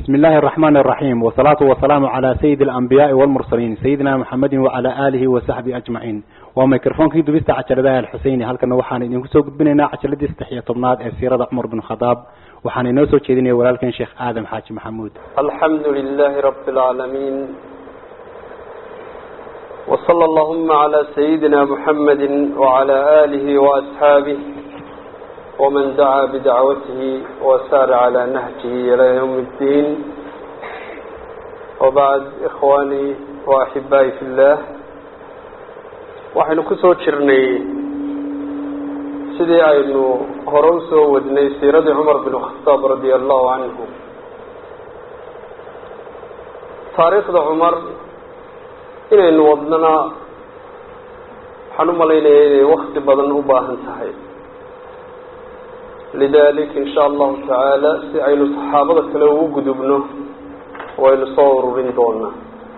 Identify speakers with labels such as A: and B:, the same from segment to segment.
A: بسم الله الرحمن الرحيم والصلاة والسلام على سيد الأنبياء والمرسلين سيدنا محمد وعلى آله وصحبه أجمعين وميكروفون كي دبست عجلة الحسيني هل كنا وحان إنه سوق بننا عجلة استحياء طبنات السيرة عمر بن الخطاب وحان إنه سوق كذيني ولكن شيخ آدم حاج محمود
B: الحمد لله رب العالمين وصلى اللهم على سيدنا محمد وعلى آله وأصحابه ومن دعا بدعوته وسار على نهجه إلى يوم الدين وبعد إخواني وأحبائي في الله waxaynu ku soo jirnay sidii aynu hore u soo wadnay siiradii cumar bin khataab radia allahu canhu taariikhda cumar inaynu wadnana waxaan u malaynaya inay wakti badan u baahan tahay lidalik in sha allahu tacaala si aynu saxaabada kale ugu gudubno waynu soo ururin doonaa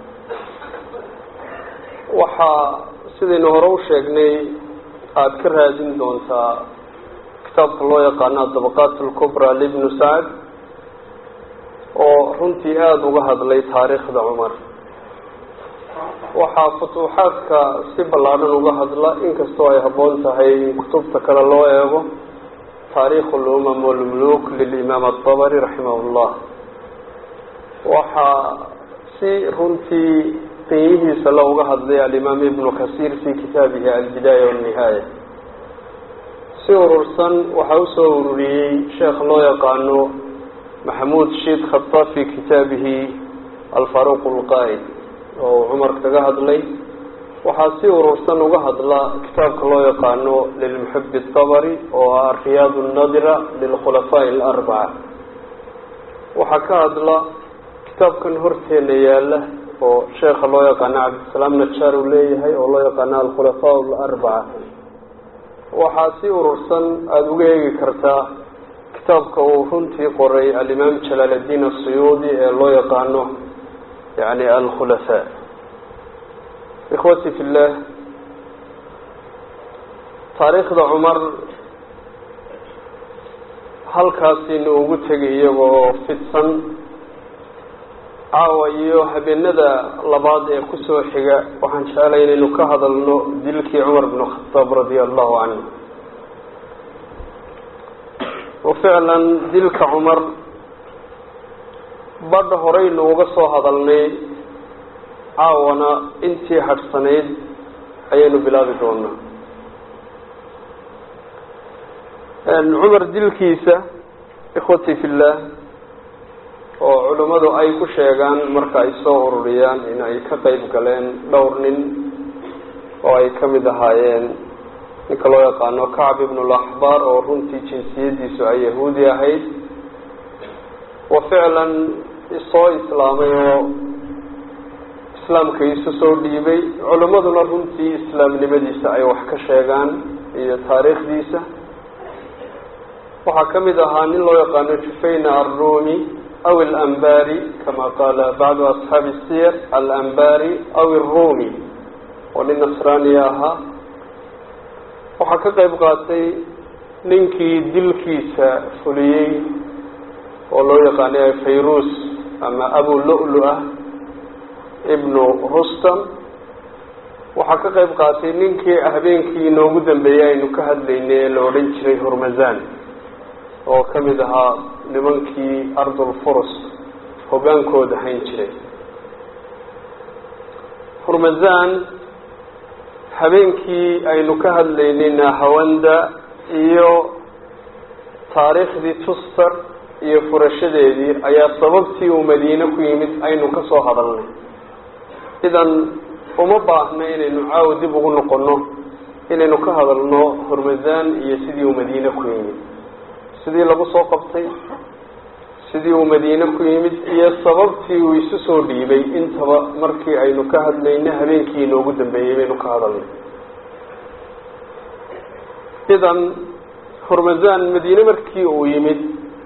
B: waxaa sidaynu hore u sheegnay aada ka raadin doontaa kitaabka loo yaqaano adabaqaat alkubra libnu sacd oo runtii aada uga hadlay taariikhda cumar waxaa futuuxaadka si ballaadhan uga hadla inkastoo ay habboon tahay in kutubta kale loo eego taarikh lumam walmuluk lilimaam adabari raximah llah waxaa si runtii qiimihiisa la uga hadlay alimaam ibnu kasiir fi kitaabihi albidaaya walnihaaya si urursan waxaa usoo ururiyey sheekh loo yaqaano maxamuud shiid khataab fi kitaabihi alfaruq lqaa'id oo cumar kaga hadlay waxaa si urursan uga hadla kitaabka loo yaqaano lilmuxib dabari oo ah riyaad nadira lilkhulafaaءi alarbaca waxaa ka hadla kitaabkan horteena yaala oo sheekha loo yaqaano cabdisalaam najaar uu leeyahay oo loo yaqaano alkhulafaa alarbaca waxaa si urursan aada uga eegi kartaa kitaabka uu runtii qoray alimaam jalaal addiin asuyuudi ee loo yaqaano yani alkhulafaa ikhwati fi llah taariikhda cumar halkaasinu ugu tegay iyaga oo fidsan caawa iyo habeenada labaad ee kusoo xiga waxaan jeclay inaynu ka hadalno dilkii cumar bn khataab radia allahu canhu wa ficlan dilka cumar badha horeynu uga soo hadalnay caawana intii hadhsanayd ayaynu bilaabi doonaa cumar dilkiisa ikhwati fi llah oo culimmadu ay ku sheegaan marka ay soo ururiyaan in ay ka qeyb galeen dhowr nin oo ay ka mid ahaayeen ninka loo yaqaano kacb ibn laxbaar oo runtii jinsiyadiisu ay yahuudi ahayd wa ficlan soo islaamay oo islaamka isu soo dhiibay culimmaduna runtii islaamnimadiisa ay wax ka sheegaan iyo taariikhdiisa waxaa ka mid ahaa nin loo yaqaano jufayna arrumi aw alambari kama qaala bacdu asxaabi siyar alambari aw irumi oo nin nasraaniya ahaa waxaa ka qeyb qaatay ninkii dilkiisa fuliyey oo loo yaqaanay fayrus ama abu lu-lu ah ibnu rustam waxaa ka qeyb qaatay ninkii habeenkii inoogu dambeeyay aynu ka hadlaynay ee la odhan jiray hurmazan oo ka mid ahaa nimankii ardulfurus hoggaankooda hayn jiray hurmazan habeenkii aynu ka hadlaynay nahawanda iyo taariikhdii tuster iyo furashadeedii ayaa sababtii uu madiine ku yimid aynu ka soo hadalnay idan uma baahna inaynu caawa dib ugu noqono inaynu ka hadalno hurmazan iyo sidii uu madiine ku yimid sidii lagu soo qabtay sidii uu madiine ku yimid iyo sababtii uu isu soo dhiibay intaba markii aynu ka hadlayna habeenkii inoogu dambeeyey baynu ka hadalnay idan hurmazan madiine markii uu yimid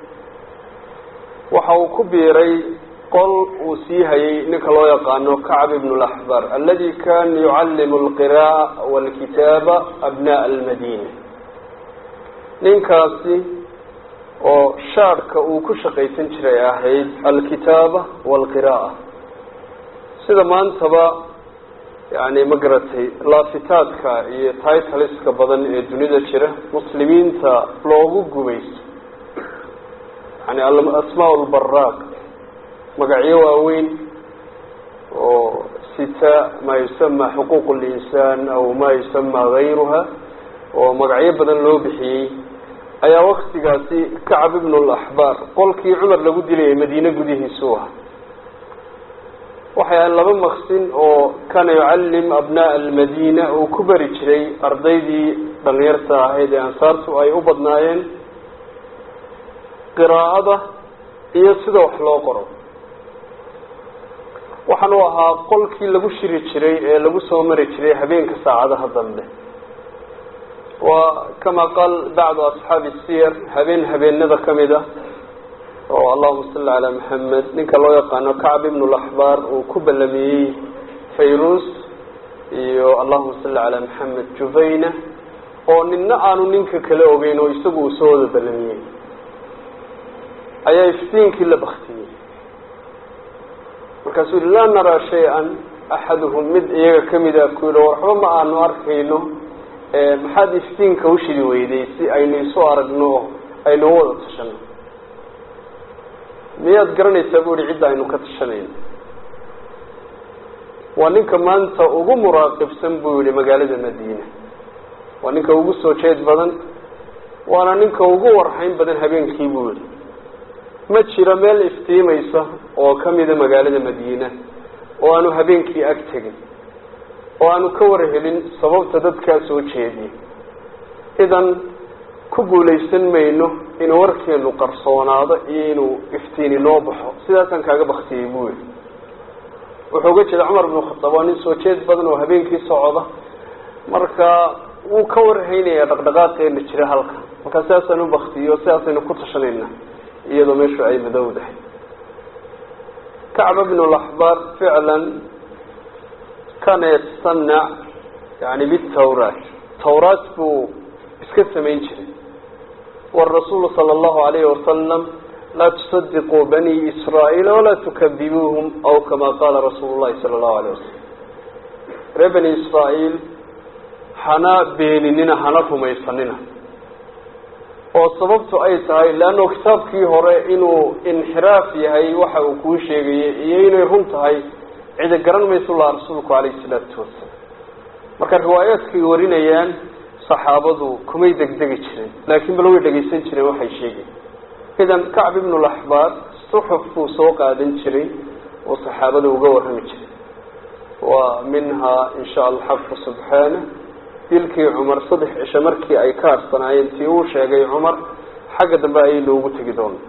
B: waxa uu ku biiray qol uu sii hayay ninka loo yaqaano kacb ibn laxbar aladi kan yucallimu alqira'a walkitaaba abna'a almadina ninkaasi oo shaadhka uu ku shaqaysan jiray ahayd alkitaaba waalqira'a sida maantaba yani ma garatay laafitaadka iyo titaliska badan ee dunida jira muslimiinta loogu gumaysto yani asmaa lbaraaq magacyo waaweyn oo sita maa yusama xuquuq linsaan aw maa yusama gayruha oo magacyo badan loo bixiyey ayaa waktigaasi kacab ibn laxbaar qolkii cumar lagu dilayay madiine gudihiisu aha waxay ahayd laba maqsin oo kana yucallim abnaa almadina uu ku bari jiray ardaydii dhalinyarta ahayd ee ansaartu ay u badnaayeen qiraa'ada iyo sida wax loo qoro waxaan u ahaa qolkii lagu shiri jiray ee lagu soo mari jiray habeenka saacadaha dambe waa kama qaal bacdu asxaabi siyar habeen habeenada kamid a oo allahuma salli calaa maxamed ninka loo yaqaano kacb ibn laxbaar uu ku ballamiyey fayrus iyo allahuma salli calaa maxamed juvayna oo nina aanu ninka kale ogeyn oo isagu uu soo wada ballamiyey ayaa iftiinkii la baktiyey markaasuu yihi laa naraa shay-an axaduhum mid iyaga kamida ku yihi waxba ma aanu arkayno maxaad iftiinka ushidi weyday si aynu isu aragno oo aynu wada tashano miyaad garanaysaa bu ihi cidda aynu ka tashanayno waa ninka maanta ugu muraaqibsan buu yihi magaalada madiina waa ninka ugu soo jeed badan waana ninka ugu warhayn badan habeenkii buu yihi ma jiro meel iftiimaysa oo kamida magaalada madiina oo aanu habeenkii ag tegin oo aanu ka warhelin sababta dadkaa soo jeediya idan ku guulaysan mayno inuu warkeenu qarsoonaado iyo inuu iftiini noo baxo sidaasaan kaaga baktiyey buu yihi wuxuu uga jeeda cumar binu khataab waa nin soo jeed badan oo habeenkii socda marka wuu ka warhaynaya dhaqdhaqaaqeena jira halka markaa sidaasaan u baktiyo sidaasaynu ku tashanayna iyadoo meeshu ay madowdahay kacba bnu laxbaar ficlan kana yatanac yani bitawraat tawraat buu iska samayn jiray wاrasuulu salى اllahu alayhi wasalam laa tusadiquu bani israa'iila walaa tukadibuuhum aw kama qaala rasuulu llahi sala allahu alayh wasalam reer bani israa'iil hana beeninina hana rumaysanina oo sababtu ay tahay leanno kitaabkii hore inuu inxiraaf yahay waxa uu kuu sheegayay iyo inay run tahay cida garan mayso laha rasuulku calayhi salaatu wasalaam marka riwaayaadkay warinayaan saxaabadu kumay degdegi jiren laakiin bal way dhegaysan jireen waxay sheegayen idan kacb ibnu laxbaar suxuf buu soo qaadan jiray oo saxaabada uga warrami jiray wa minhaa insha allah xaqu subxaana dilkii cumar saddex cisho markii ay ka harsanaayeen tii uu sheegay cumar xagga dambe ayay noogu tegi doona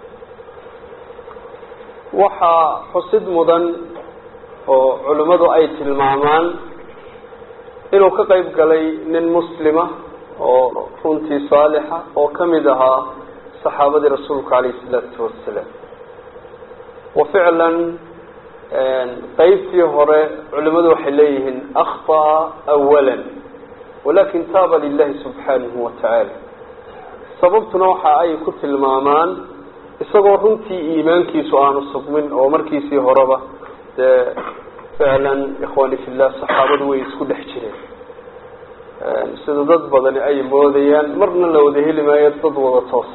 B: waxaa xusid mudan oo culimmadu ay tilmaamaan inuu ka qeyb galay nin muslima oo runtii saalixa oo kamid ahaa saxaabadii rasuulka calayhi isalaatu wasalaam wa ficlan qeybtii hore culimmadu waxay leeyihiin akhطa'a awala walakin taaba lilahi subxaanahu wa tacaala sababtuna waxa ay ku tilmaamaan isagoo runtii iimaankiisu aanu sugmin oo markiisii horeba dee ficlan ikhwani fillah saxaabadu way isku dhex jireen sida dad badani ay moodayaan marna la wada heli maayo dad wada toosa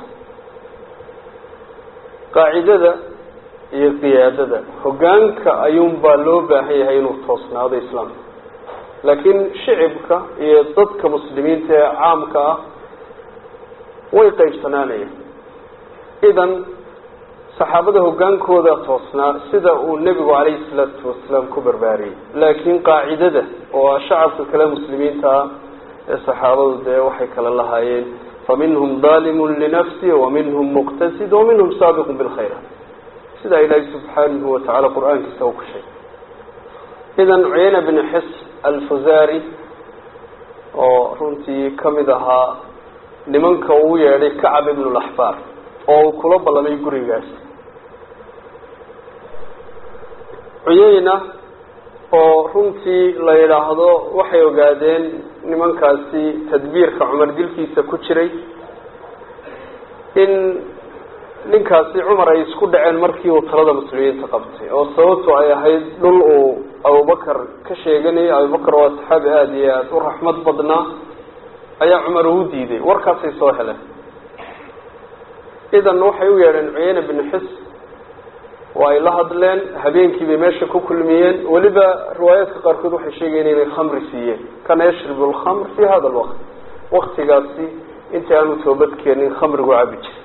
B: qaacidada iyo qiyaadada hogaanka ayuunbaa loo baahan yahay inuu toosnaado islaamka laakiin shicibka iyo dadka muslimiinta ee caamka ah way qaybsanaanayaan idan saxaabada hogaankooda toosnaa sida uu nebigu calayhi salaatu wasalaam ku barbaariyey laakiin qaacidada oo ah shacabka kale muslimiinta ah ee saxaabadu dee waxay kala lahaayeen faminhum daalimun linafsi waminhum muqtasid waminhum saabiqun bilkhayraat sidaa ilaahay subxaanahu watacaala qur-aankiisa uu ku sheegay idan cuyayna bn xis alfuzari oo runtii kamid ahaa nimanka uu yeedhay kacab ibn laxbaar oo uu kula ballamay gurigaas cuyayna oo runtii la yidhaahdo waxay ogaadeen nimankaasi tadbiirka cumar dilkiisa ku jiray in ninkaasi cumar ay isku dhaceen markii uu talada muslimiinta qabtay oo sababtu ay ahayd dhul uu abubakar ka sheeganayay abubakar waa saxaabi aada iyo aada u raxmad badnaa ayaa cumar uu diiday warkaasay soo heleen idan waxay u yeedheen cuyeyne binu xis waa ay la hadleen habeenkii bay meesha ku kulmiyeen weliba riwaayaadka qaarkood waxay sheegayeen inay khamri siiyeen kana yashribu lkhamr fi hada lwaqt waktigaasi intii aanu toobadkeenin khamrigu cabi jiray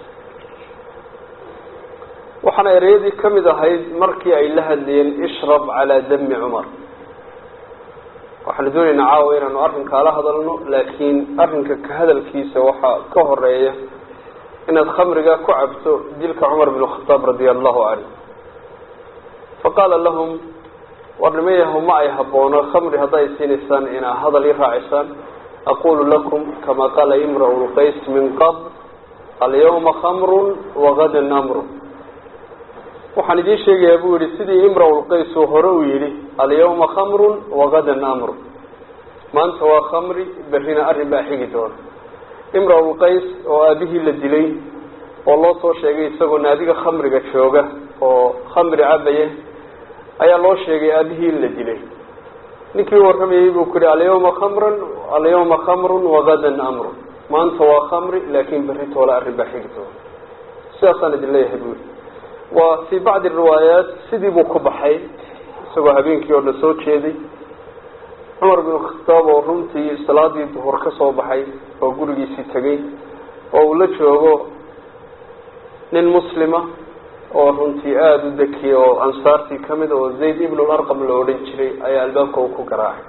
B: waxaana ereyadii kamid ahayd markii ay la hadlayeen ishrab calaa dami cumar waxaanu doonaynaa caawa inaanu arrinkaa la hadalno laakiin arrinka ka hadalkiisa waxaa ka horeeya inaad khamriga ku cabto dilka cumar bin khataab radia allahu canhu faqaala lahum war nimayahu ma ay haboono khamri hadday siinaysaan inaa hadal i raacisaan aqulu lakum kama qaala imra'u lqays min qabl alyawma khamrun wagadan amru waxaan idiin sheegayaa buu yihi sidii imra'u lqays uu hore uu yihi alyawma khamrun wagadan amru maanta waa khamri berrina arrin baa xigi doona imra'u lqays oo aabihii la dilay oo loo soo sheegay isagoo naadiga khamriga jooga oo khamri cabaya ayaa loo sheegay aabihii in la dilay ninkii warramayey buu ku yihi alyawma khamran alyawma khamrun wagadan amrun maanta waa khamri laakin berri toole arrin baa xigi doona sidaasaan idin leeyahay buu yihi waa fii bacdi riwaayaat sidii buu ku baxay isagoo habeenkii oo dhan soo jeeday cumar bin khataab oo runtii salaadii duhur ka soo baxay oo gurigiisii tegay oo uu la joogo nin muslima oo runtii aada u dekiya oo ansaartii kamid oo zayd ibn larqam la odhan jiray ayaa albaabka uu ku garaacay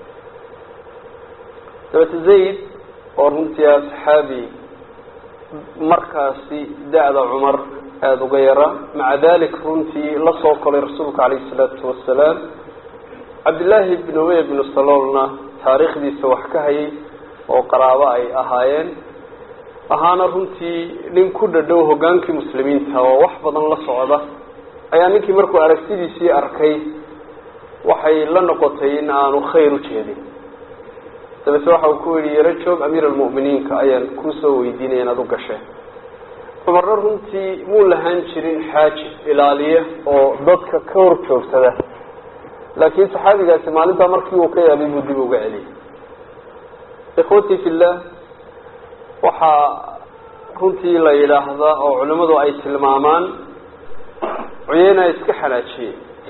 B: dabete zayd oo runtii ah saxaabi markaasi da-da cumar aada uga yaraa maca dalik runtii la soo kolay rasuulka calayhi salaatu wasalaam cabdillaahi bn umey bnu saloolna taariikhdiisa wax ka hayay oo qaraabo ay ahaayeen ahaana runtii nin ku dhadhow hogaankii muslimiinta oo wax badan la socda ayaa ninkii markuu aragtidiisii arkay waxay la noqotay in aanu khayr u jeedin dabete waxa uu ku yihi yaro joog amiir almu'miniinka ayaan kuusoo weydiinaya inaad u gasheen cumarna runtii muu lahaan jirin xaaji ilaaliya oo dadka ka hor joogsada laakiin saxaabigaasi maalintaa markii uu ka yaabay buu dib uga celiyay ikhwatii fillah waxaa runtii la yidhaahdaa oo culimmadu ay tilmaamaan cuyeyna iska xanaajiyey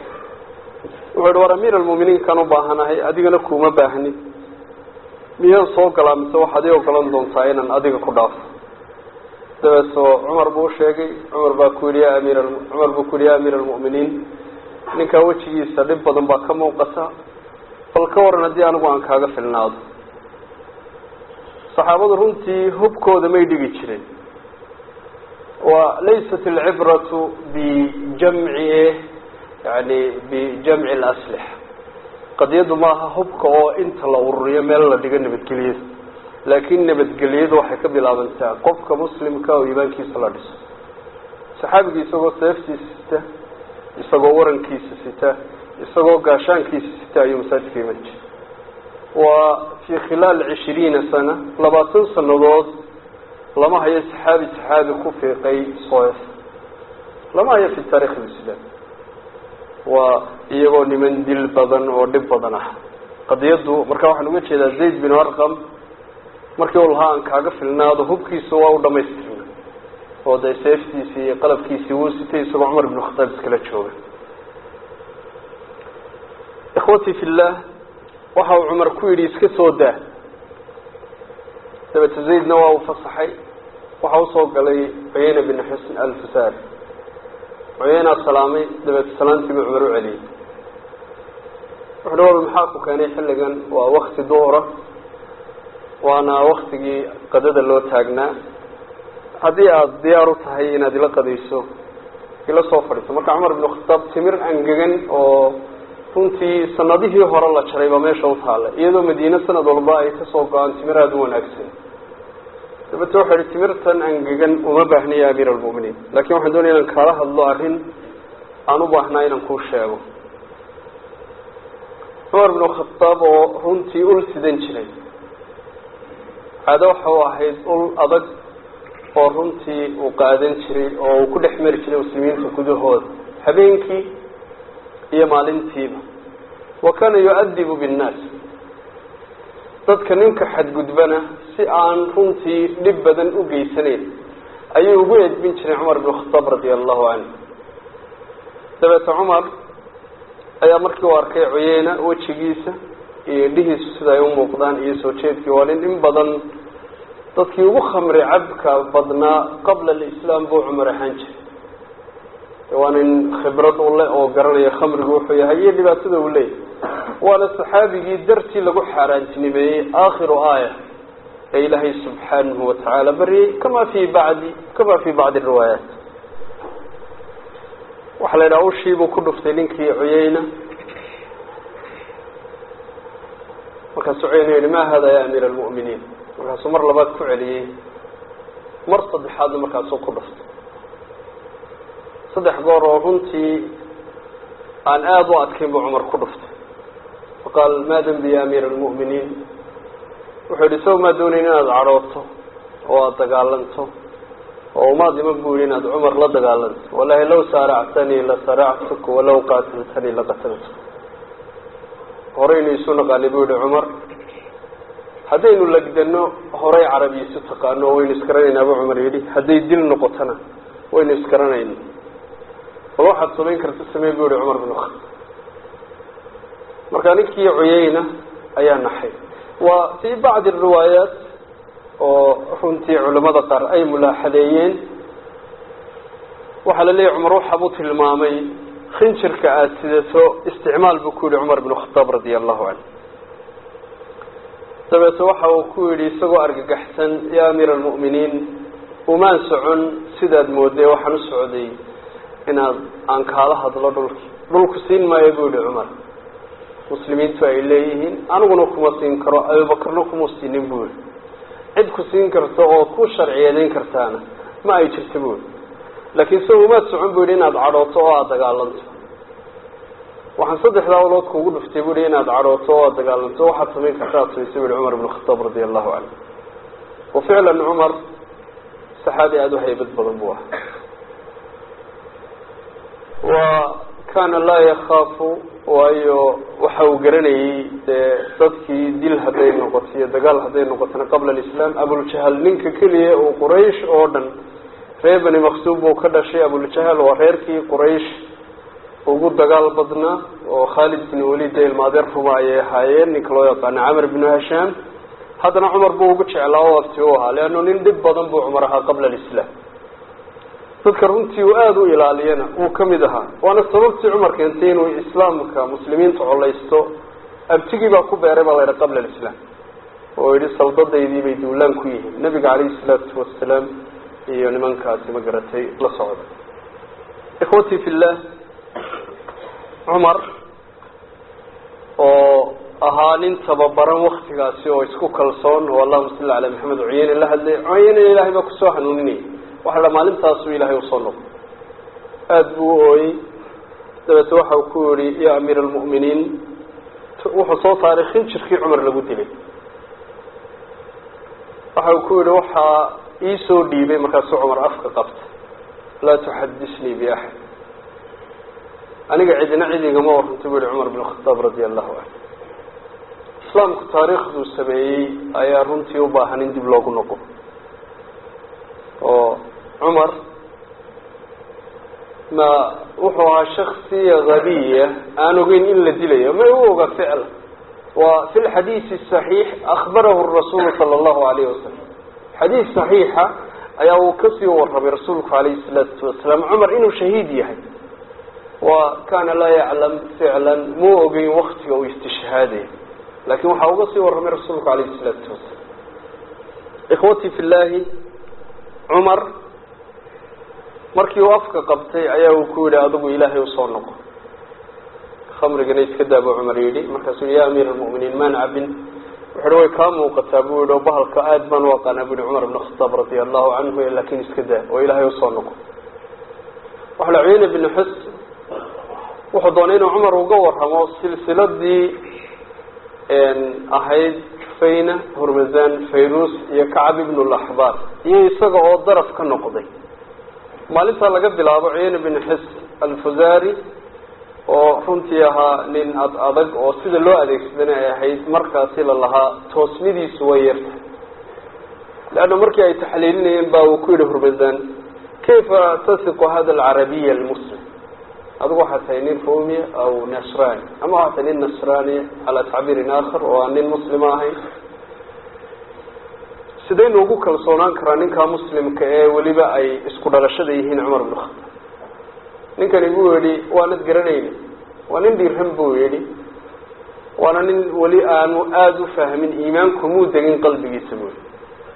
B: wuxuu yihi war amiir almu'miniinkaan u baahanahay adigana kuuma baahni miyaan soo galaa mise waxaad ii ogolan doontaa inaan adiga ku dhaafo dabeetoo cumar buu usheegay cumar baa ku yihi ya amiir cumar buu ku yihi ya amiir almu'miniin ninkaa wejigiisa dhib badan baa ka muuqata bal ka waran haddii anigu aan kaaga filnaado saxaabadu runtii hubkooda may dhigi jirin wa laysat alcibratu bijamci yani bijamci alaslix qadiyadu maaha hubka oo inta la ururiyo meel la dhigo nabadgelyada laakin nabadgelyadu waxay ka bilaabantaa qofka muslimka oo iimaankiisa la dhiso saxaabigii isagoo seeftiisa sita isagoo warankiisa sita isagoo gaashaankiisa sita ayuu masaajidka iman jiray waa fii khilaal cishiriina sana labaatan sanadood lama hayo saxaabi saxaabi ku fiiqay soef lama hayo fi taarikh lislaam waa iyagoo niman dil badan oo dhib badan ah qadiyaddu marka waxaan uga jeedaa zayd bin arqam markii u lahaa aan kaaga filnaado hubkiisu waa u dhamaystirna oo dee seeftiisii iyo qalabkiisii wuu sitay isagoo cumar ibn khataab iskala jooga ikhwatii fillah waxa uu cumar ku yidhi iska soo daa dabete zaydna waa uu fasaxay waxa usoo galay cuyeyna bin xusn alfusaari cuyeynaa salaamay dabeete salaantii buu cumar u celiyey wuxuuhi wal maxaa ku keenay xilligan waa wakti duhura waana waktigii qadada loo taagnaa haddii aada diyaar u tahay inaad ila qadayso ila soo fadhiiso marka cumar ibnu khataab timir angegan oo runtii sanadihii hore la jaray baa meesha u taalla iyadoo madiine sanad walba ay kasoo go-aan timir aada u wanaagsan dabete waxau ihi timirtan angegan uma baahna ya amiir almu'miniin lakin waxaan doonaya inaan kaala hadlo arrin aan u baahnaa inaan kuu sheego cumar ibnu khataab oo runtii ul sidan jiray caado waxa u ahayd ul adag oo runtii uu qaadan jiray oo uu ku dhex mari jiray muslimiinta gudahooda habeenkii iyo maalintiiba wa kana yu-adibu binnaas dadka ninka xadgudbana si aan runtii dhib badan u geysanayn ayuu ugu edbin jiray cumar bin khataab radia allahu canhu dabeete cumar ayaa markii u arkay cuyeyna wejigiisa iyo indhihiisu sida ay u muuqdaan iyo soo jeedkii waa nin in badan dadkii ugu khamri cabka badnaa qabla alislaam buu cumar ahaan jiray waa nin khibrad u leh oo garanaya khamrigu wuxuu yahay iyo dhibaatada uu leeyahy waana saxaabigii dartii lagu xaaraantinimeeyey aakhiru aaya ee ilaahay subxaanahu watacaala baryay kama fi bacdi kama fi bacdi riwaayaat waxaa la yidhaha ushiibuu ku dhuftay ninkii cuyeyna markaasuu cuyeyna yihi ma hada ya amiira almu'miniin markaasuu mar labaad ku celiyey mar saddexaadna markaasuu ku dhuftay saddex goor oo runtii aan aada u adkayn buu cumar ku dhuftay faqaal ma dembi ya amiira almu'miniin wuxuu yihi isago maa doonayn inaad cadhooto oo aada dagaalanto oo umaad iman bu yihi inaad cumar la dagaalanto wallahi law saaractanii la saractuk walaw qaataltanii laqataltuk horeynu isu naqaanay bu yihi cumar haddaynu lagdano horay carabi isu taqaano waynu isgaranaynaa bu cumar yidhi hadday dil noqotona waynu isgaranayna bal waxaad samayn karta samey bu yihi cumar bin khataab marka ninkii cuyeyna ayaa naxay waa fii bacdi riwaayaat oo runtii culamada qaar ay mulaaxadeeyeen waxaa la leeyahy cumar waxaabuu tilmaamay khinjirka aada sidato isticmaal buu ku yihi cumar bin khataab radia allahu canhu dabeete waxa uu ku yidhi isagoo argagaxsan ya amiira almu'miniin umaan socon sidaad mooday waxaan u socday inaad aan kaala hadlo dhulki dhulku siin maayo buu yihi cumar muslimiintu ay leeyihiin aniguna kuma siin karo abubakarna kuma siinin buu yihi cid ku siin karta oo ku sharciyadeyn kartaana ma ay jirta buu yihi laakiin se umaad socon bu yihi inaad cadhooto oo aada dagaalanto waxaan saddexdaa olood kuugu dhuftay bu yihi inaad cadhooto oo aada dagaalanto waxaad samayn karta ad samaysa bu yihi cumar ibn khataab radia allahu canhu wa ficlan cumar saxaabi aada u haybad badan buu ahaa wa kana laa yakaafu waayo waxa uu garanayey dee dadkii dil hadday noqoto iyo dagaal hadday noqotona qabla alislaam abuljahal ninka keliya uu quraysh oo dhan reer bani maksuub buu ka dhashay abuljahal waa reerkii quraysh ugu dagaal badnaa oo khaalid bin walid ee ilmaadeer ruma ayay ahaayeen ninka loo yaqaano camr binu hashaam haddana cumar buu ugu jeclaa oo abti u ahaa leanno nin dhib badan buu cumar ahaa qabla alislaam dadka runtii uu aada u ilaaliyana uu ka mid ahaa waana sababtii cumar keentay inuu islaamka muslimiinta colaysto abtigii baa ku beeray baa la yidhi qabla alislaam oo yihi saldadaydii bay duulaan ku yihiin nabiga calayhi salaatu wasalaam iyo nimankaasi ma garatay la socda ikhwatii fillah cumar oo ahaa nin tababaran waktigaasi oo isku kalsoon oo allahuma salli calaa maxamed cuyeyne la hadlay cuyeyne ilaahay baa kusoo hanuuninayay waxa la maalintaasuu ilaahay usoo noqo aada buu u ooyey dabeete waxa uu ku yihi ya amiira almu'miniin wuxuu soo saaray khinjirkii cumar lagu dilay waxa uu ku yihi waxaa iisoo dhiibay markaasuu cumar afka qabta laa tuxadisnii biaxad aniga cidina cidigama warrantay bu yihi cumar bin khataab radia allahu canhu islaamku taariikhduu sameeyey ayaa runtii u baahan in dib loogu noqo oo cumar ma wuxuu ahaa shaksiya habiya aan ogeyn in la dilayo ma u oga ficla wa fi lxadiisi saxiix akbarahu rasuulu sala allahu alayhi wasalam xadiis saxiixa ayaa uu kasii warramay rasuulku alayhi salaatu wasalaam cumar inuu shahiid yahay wa kana laa yaclam ficlan muu ogeyn waktiga uu istishhaadayo lakin waxaa uga sii warramay rasuulku alayhi salaatu wasalaam ikhwatii fi llahi cumar markii uu afka qabtay ayaa uu ku yihi adigu ilaahay usoo noqo khamrigana iska daa buu cumar yidhi markaasuu yihi ya amiir almu'miniin maan cabin wuxu uhi way kaa muuqataa buu yihi oo bahalka aada baan u aqaanaa bu yihi cumar ibn khataab radia allahu canhu lakin iska daa oo ilaahay usoo noqo waxa la cuyeyne bn xus wuxuu doonay inuu cumar uga warramo silsiladii ahayd cufayna hormazan fayrus iyo kacab ibnu laxbaar iyo isaga oo daraf ka noqday maalintaa laga bilaabo cuyeyne bin xis alfuzari oo runtii ahaa nin ad adag oo sida loo adeegsadana ay ahayd markaasi la lahaa toosnidiisu way yarta leanna markii ay taxliilinayeen ba uu ku yihi hormazan kayfa tasiqu hada alcarabiya almuslim adigu waxaa tahay nin rumiya aw nasrani ama waxaa tahay nin nasraniya calaa tacbiirin aakhar oo aan nin muslima ahayn sidaynu ugu kalsoonaan karaa ninkaa muslimka ee weliba ay isku dhalashada yihiin cumar bn khataab ninkani buu yihi waanad garanayni waa nin dhiirhan buu yihi waana nin weli aanu aada u fahmin iimaanku muu degin qalbigiisa buu yihi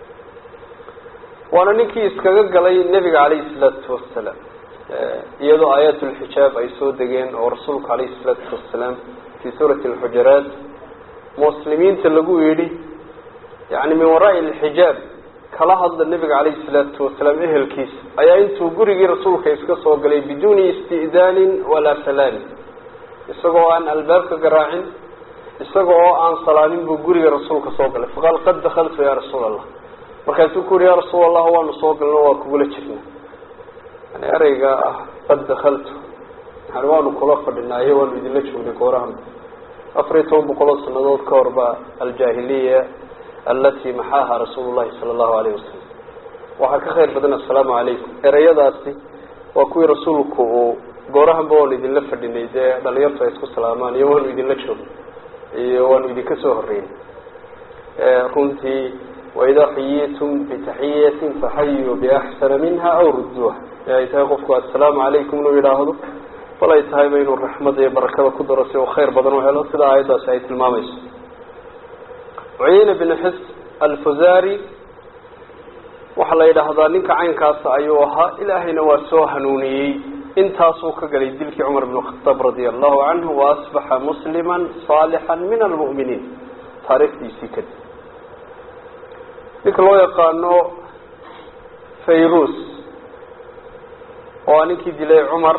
B: waana ninkii iskaga galay nebiga calayhi salaatu wasalaam iyadoo aayaat lxijaab ay soo degeen oo rasuulku calayhi salaatu wasalaam fii suurati alxujaraat muslimiinta lagu yidhi yani min waraai alxijaab kala hadla nebiga calayhi salaatu wasalaam ehelkiisa ayaa intuu gurigii rasuulka iska soo galay biduuni isti'daanin walaa salaamin isagoo aan albaabka garaacin isaga oo aan salaamin buu guriga rasuulka soo galay faqaal qad dakaltu ya rasuul allah markaasuu ku yihi ya rasuul allah waanu soo galno waa kugula jirna yani ereyga ah qad dakaltu yani waanu kula fadhinaayo waanu idinla joognay goorahan afar iyo toban boqol oo sanadood ka hor ba aljaahiliya alati maxaaha rasuulu llahi sala allahu alayh wasalam waxaa ka khayr badan assalaamu calaykum ereyadaasi waa kuwii rasuulku uu goorahanba waanu idinla fadhinay dee dhalinyartu ay isku salaamaan iyo waanu idinla joognay iyo waanu idinka soo horeynay runtii waidaa xuyitum bitaxiyatin faxayuu biaxsana minha aw rudduuha ee ay tahay qofku assalaamu calaykum inuu yidhaahdo bal ay tahayba inuu raxmada iyo barakada ku daro si uu khayr badan u helo sida aayaddaasi ay tilmaamayso cuyeyne bin xis alfuzari waxaa la yidhaahdaa ninka caynkaasa ayuu ahaa ilaahayna waa soo hanuuniyey intaasuu ka galay dilkii cumar bn khataab radia allahu canhu wa asbaxa muslima saalixa min almu'miniin taariikhdiisii kadib ninka loo yaqaano fayrus oo ninkii dilay cumar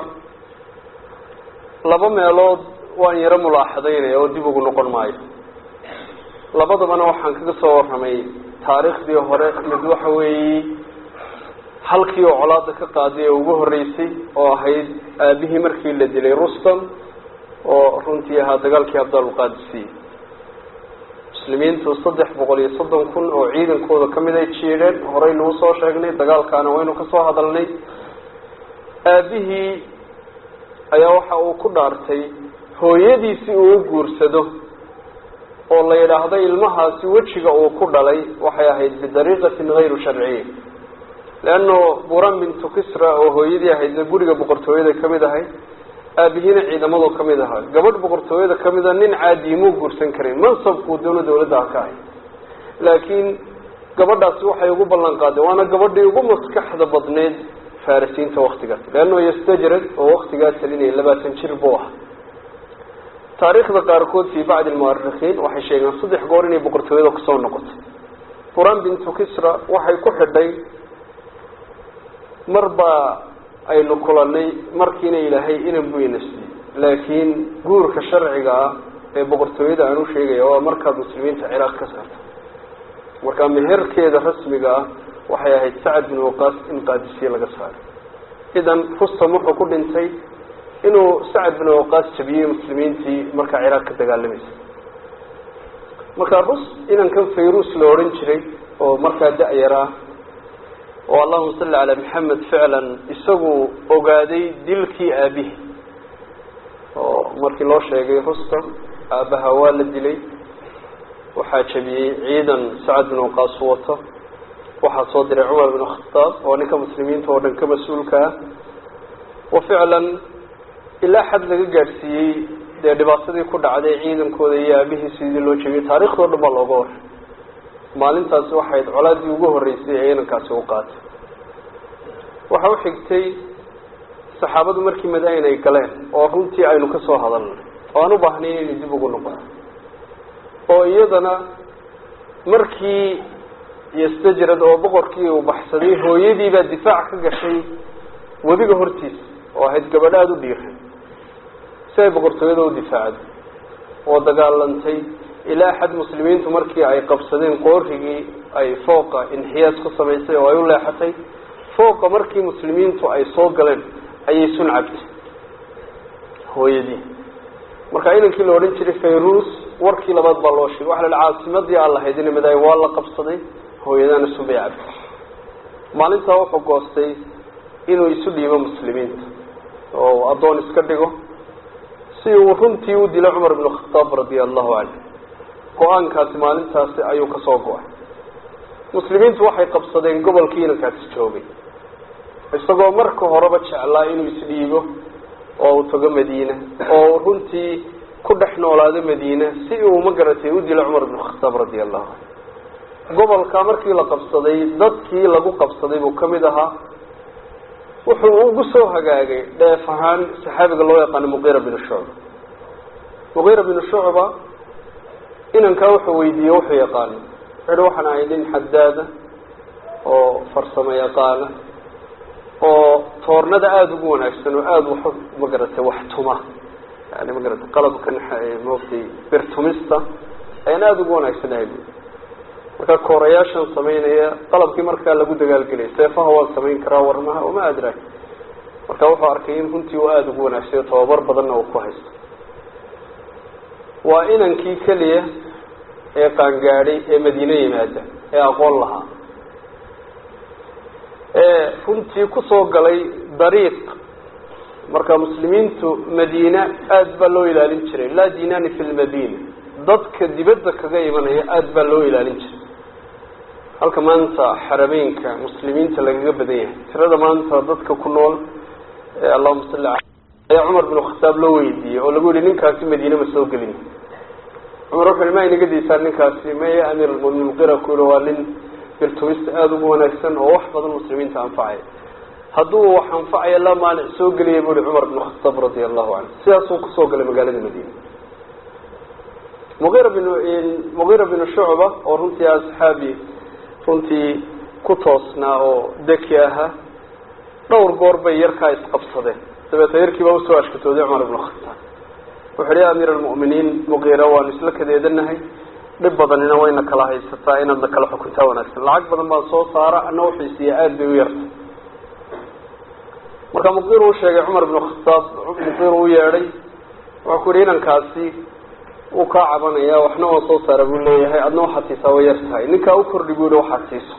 B: laba meelood waan yaro mulaaxadaynaya oo dib ugu noqon maayo labadabana waxaan kaga soo warramay taariikhdii hore mid waxa weeye halkii oo colaada ka qaaday ee ugu horreysay oo ahayd aabihii markii la dilay rustam oo runtii ahaa dagaalkii abdalqaadisiy muslimiintu saddex boqol iyo soddon kun oo ciidankooda kamid ay jiidheen horey nagu soo sheegnay dagaalkaana waynu kasoo hadalnay aabihii ayaa waxa uu ku dhaartay hooyadiisi uu u guursado oo la yidhaahdo ilmahaasi wejiga uu ku dhalay waxay ahayd bidariiqatin hayru sharciya leano buran bintu kisra oo hooyadii ahaydna guriga boqortooyada kamid ahayd aabihiina ciidamadoo kamid ahaa gabadh boqortooyada kamida nin caadiimuu guursan karin mansabkuu doono dawladda ka ahay laakiin gabadhaasi waxay ugu ballan qaadeen waana gabadhii ugu maskaxda badneyd farisiinta waktigaas leano yastajrad oo waktigaa talinaya labaatan jir buu ahaa taariikhda qaarkood fii bacdi lmuarikiin waxay sheegeen saddex goor inay boqortooyada kusoo noqotay buran bintu kisra waxay ku xidhay mar baa aynu kulanay markiina ilaahay inan buu ina siiyey laakiin guurka sharciga ah ee boqortooyada aan u sheegaya waa markaad muslimiinta ciraaq ka saarto markaa meherkeeda rasmiga ah waxay ahayd sacad bin waqaas in qaadisiye laga saaray idan rustam wuxuu ku dhintay inuu sacad bin waqaas jabiyey muslimiintii markaa ciraaq ka dagaalamaysa markaa rus inankan fayrus la odhan jiray oo markaa da-yar ah oo allahuma salli calaa maxamed ficlan isagu ogaaday dilkii aabihi oo markii loo sheegay rustam aabaha waa la dilay waxaa jabiyey ciidan sacad bin waqaas wato waxaa soo diray cumar bin khataab oo ninka muslimiinta oo dhan ka mas-uulka ah wa ficlan ilaa xad laga gaadhsiiyey dee dhibaatadii ku dhacday ciidankooda iyo aabihii sidii loo jebiyey taariikhdao dhan baa looga waray maalintaasi waxayd colaadii ugu horreysay ee inankaasi u qaatay waxa u xigtay saxaabadu markii madain ay galeen oo runtii aynu ka soo hadalnay oo aan u baahnay inaynu dib ugu noqono oo iyadana markii yastajrad oo boqorkii uu baxsaday hooyadiibaa difaac ka gashay webiga hortiisa oo ahayd gabadho aada u dhiiray si ay boqortooyada u difaacday oo dagaalantay ilaa xad muslimiintu markii ay qabsadeen qoorigii ay fooqa inxiyaas ku samaysay oo ay u leexatay fooqa markii muslimiintu ay soo galeen ayay sun cabtay hooyadii marka inankii la odhan jiray fayrus warkii labaad baa loo sheegay waxa la hi caasimadii aan lahayd ina madaay waa la qabsaday hooyadana sun bay cabtay maalintaa wuxuu goostay inuu isu dhiibo muslimiinta oo addoon iska dhigo si uu runtii u dilo cumar bn khataab radia allahu canhu go-aankaasi maalintaasi ayuu kasoo go-ay muslimiintu waxay qabsadeen gobolkii inankaasi joogay isagoo marka horeba jeclaa inuu isdhiibo oo uu tago madiina oo runtii ku dhex noolaado madiina si uu ma garatay u dilo cumar bn khataab radia allahu canhu gobolka markii la qabsaday dadkii lagu qabsaday buu kamid ahaa wuxuu ugu soo hagaagay dheef ahaan saxaabiga loo yaqaano muqira binu shucba muqira binu shucba inankaa wuxuu weydiiyey wuxuu yaqaano wuxuuhi waxaan ahay nin xadaada oo farsamo yaqaana oo toornada aada ugu wanaagsan oo aada wax magaratay wax tuma yani magaratay qalabkan maogtay birtumista ayaan aada ugu wanaagsanahay markaa koorayaashan samaynaya qalabkii markaa lagu dagaalgeliyay seefaha waan samayn karaa warmaha uma adraag marka wuxuu arkay in runtii uu aada ugu wanaagsayo tababar badanna uu ku haysto waa inankii keliya ee qaangaadhay ee madiine yimaada ee aqoon lahaa ee runtii kusoo galay dariiq marka muslimiintu madiina aada baa loo ilaalin jiray laa dinani fi lmadina dadka dibadda kaga imanaya aada baa loo ilaalin jiray halka maanta xarameynka muslimiinta lagaga badan yahay tirada maanta dadka ku nool ee allahuma salli ala ayaa cumar binu khataab loo weydiiyey oo lagu yihi ninkaasi madiine ma soo gelin cumar wuxu hi ma inaga diisaan ninkaasi maya amiir almuminiin muqira ku yihi waa nin birtumista aada ugu wanaagsan oo wax badan muslimiinta anfacaya hadduu wax anfacaya la maanic soo geliyay bu hi cumar binu khataab radia allahu canhu sidaasuu kusoo galay magaalada madiina muqira bin muqira binu shucba oo runtii asxaabi runtii ku toosnaa oo deki ahaa dhowr goor bay yarkaa isqabsadeen dabeeta yarkiibaa usoo ashkatooday cumar ibnu khataab wuxu uhi ya amiir almu'miniin muqira waanu isla kadeedanahay dhib badanina wayna kala haysataa inaadna kala xukuntaa wanaagsan lacag badan baa soo saara ana uxiisiya aada bay u yartay marka muqir uu sheegay cumar ibnu khataab muqir u yeedhay wuxuu ku yihi inankaasi wuu kaa cabanaya waxna waa soo saara buu leeyahay adna waxaad siisaa way yar tahay ninkaa u kordhi bu yihi waxaad siiso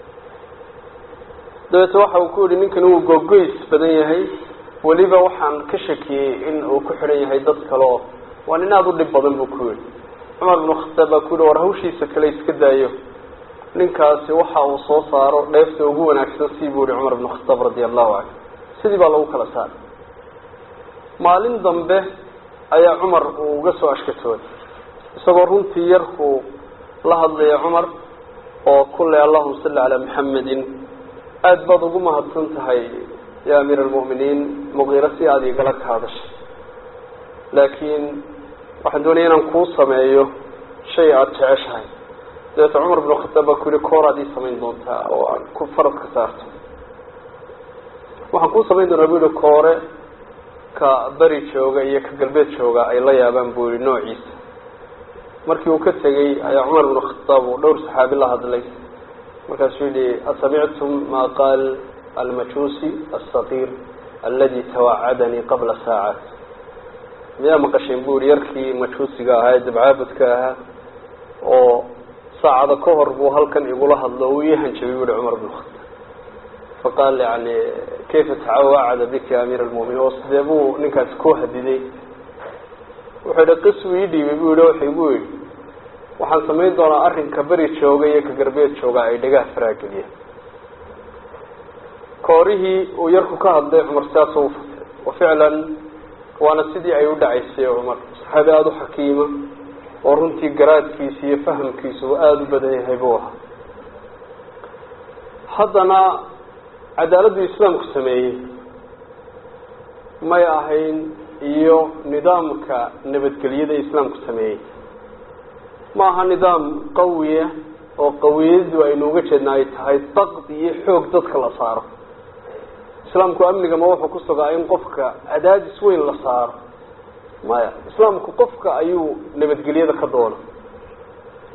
B: dabeete waxa uu ku yihi ninkani wuu googoys badan yahay weliba waxaan ka shakiyey in uu ku xidhan yahay dad kale oo waa nin aada u dhib badan buu ku yihi cumar binu khataab baa ku yihi war hawshiisa kale iska daayo ninkaasi waxa uu soo saaro dheefta ugu wanaagsan si buu yihi cumar binu khataab radia allahu canhu sidii baa lagu kala saaray maalin dambe ayaa cumar uu uga soo ashkatooday isagoo runtii yarkuu la hadlaya cumar oo kule allahuma salli calaa maxamedin aada baad ugu mahadsan tahay ya amiir almu'miniin muqiiro si aada igala ka hadashay laakiin waxaan doonaya inaan kuu sameeyo shay aada jeceshahay dabeeta cumar binu khataab baa ku yihi koor aad ii samayn doontaa oo aan ku farad ka saarto waxaan kuu samayn doonaa bu yihi koore ka beri jooga iyo ka galbeed jooga ay la yaabaan buu yihi noociisa markii uu ka tegey ayaa cumar binu khataab uu dhowr saxaabi la hadlay markaasuu yihi asamictum ma qaal almajuusi asagiir aladi tawacadanii qabla saacaat miyaa maqasheen bu yihi yarkii majuusiga ahaa ee dabcaabudka ahaa oo saacada ka hor buu halkan igula hadlo uu ii hanjabay bu yihi cumar binu khataab faqaal yani kayfa tawacada bika ya amiir almuminiin oo sidee buu ninkaasi ku hadiday wuxuu yihi qis uu ii dhiibay bu yihi wuxuu igu yihi waxaan samayn doonaa arrinka beri jooga iyo ka garbeed jooga ay dhagaha faraageliya koorihii uu yarku ka hadlay cumar sidaasoo u fatay wa ficlan waana sidii ay u dhacaysay cumar saxaabi aada u xakiima oo runtii garaadkiisa iyo fahamkiisa uu aada u badan yahay buu ahaa haddana cadaaladdu islaamku sameeyey may ahayn iyo nidaamka nabadgelyada islaamku sameeyey ma aha nidaam qawiya oo qawiyadu aynu uga jeedna ay tahay daqdi iyo xoog dadka la saaro islaamku amnigama wuxuu ku sugaa in qofka cadaadis weyn la saaro maya islaamku qofka ayuu nabadgelyada ka doona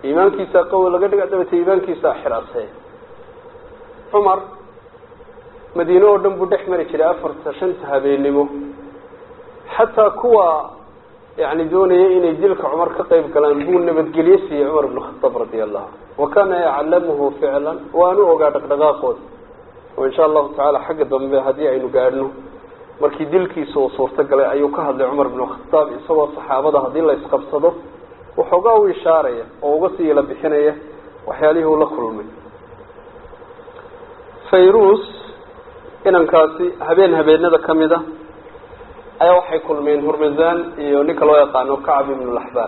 B: iimaankiisaa qawi laga dhiga dabeete iimaankiisaa xiraasee cumar madiine oo dhan buu dhex mari jiray afarta shanta habeennimo xataa kuwa yani doonaya inay dilka cumar ka qayb galaan buu nabadgelye siiyey cumar ibn khataab radia allahu wa kana yaclamuhu ficlan waanu ogaa dhaqdhaqaaqooda oo insha allahu tacaala xagga dambe haddii aynu gaadhno markii dilkiisa uu suurto galay ayuu ka hadlay cumar ibn khataab isagoo saxaabada haddii la isqabsado waxoogaa u ishaaraya oo uga sii la bixinaya waxyaalihii uu la kulmay fayrus inankaasi habeen habeenada kamid a ayaa waxay kulmeen hurmazan iyo ninka loo yaqaano kacab ibn laxbaar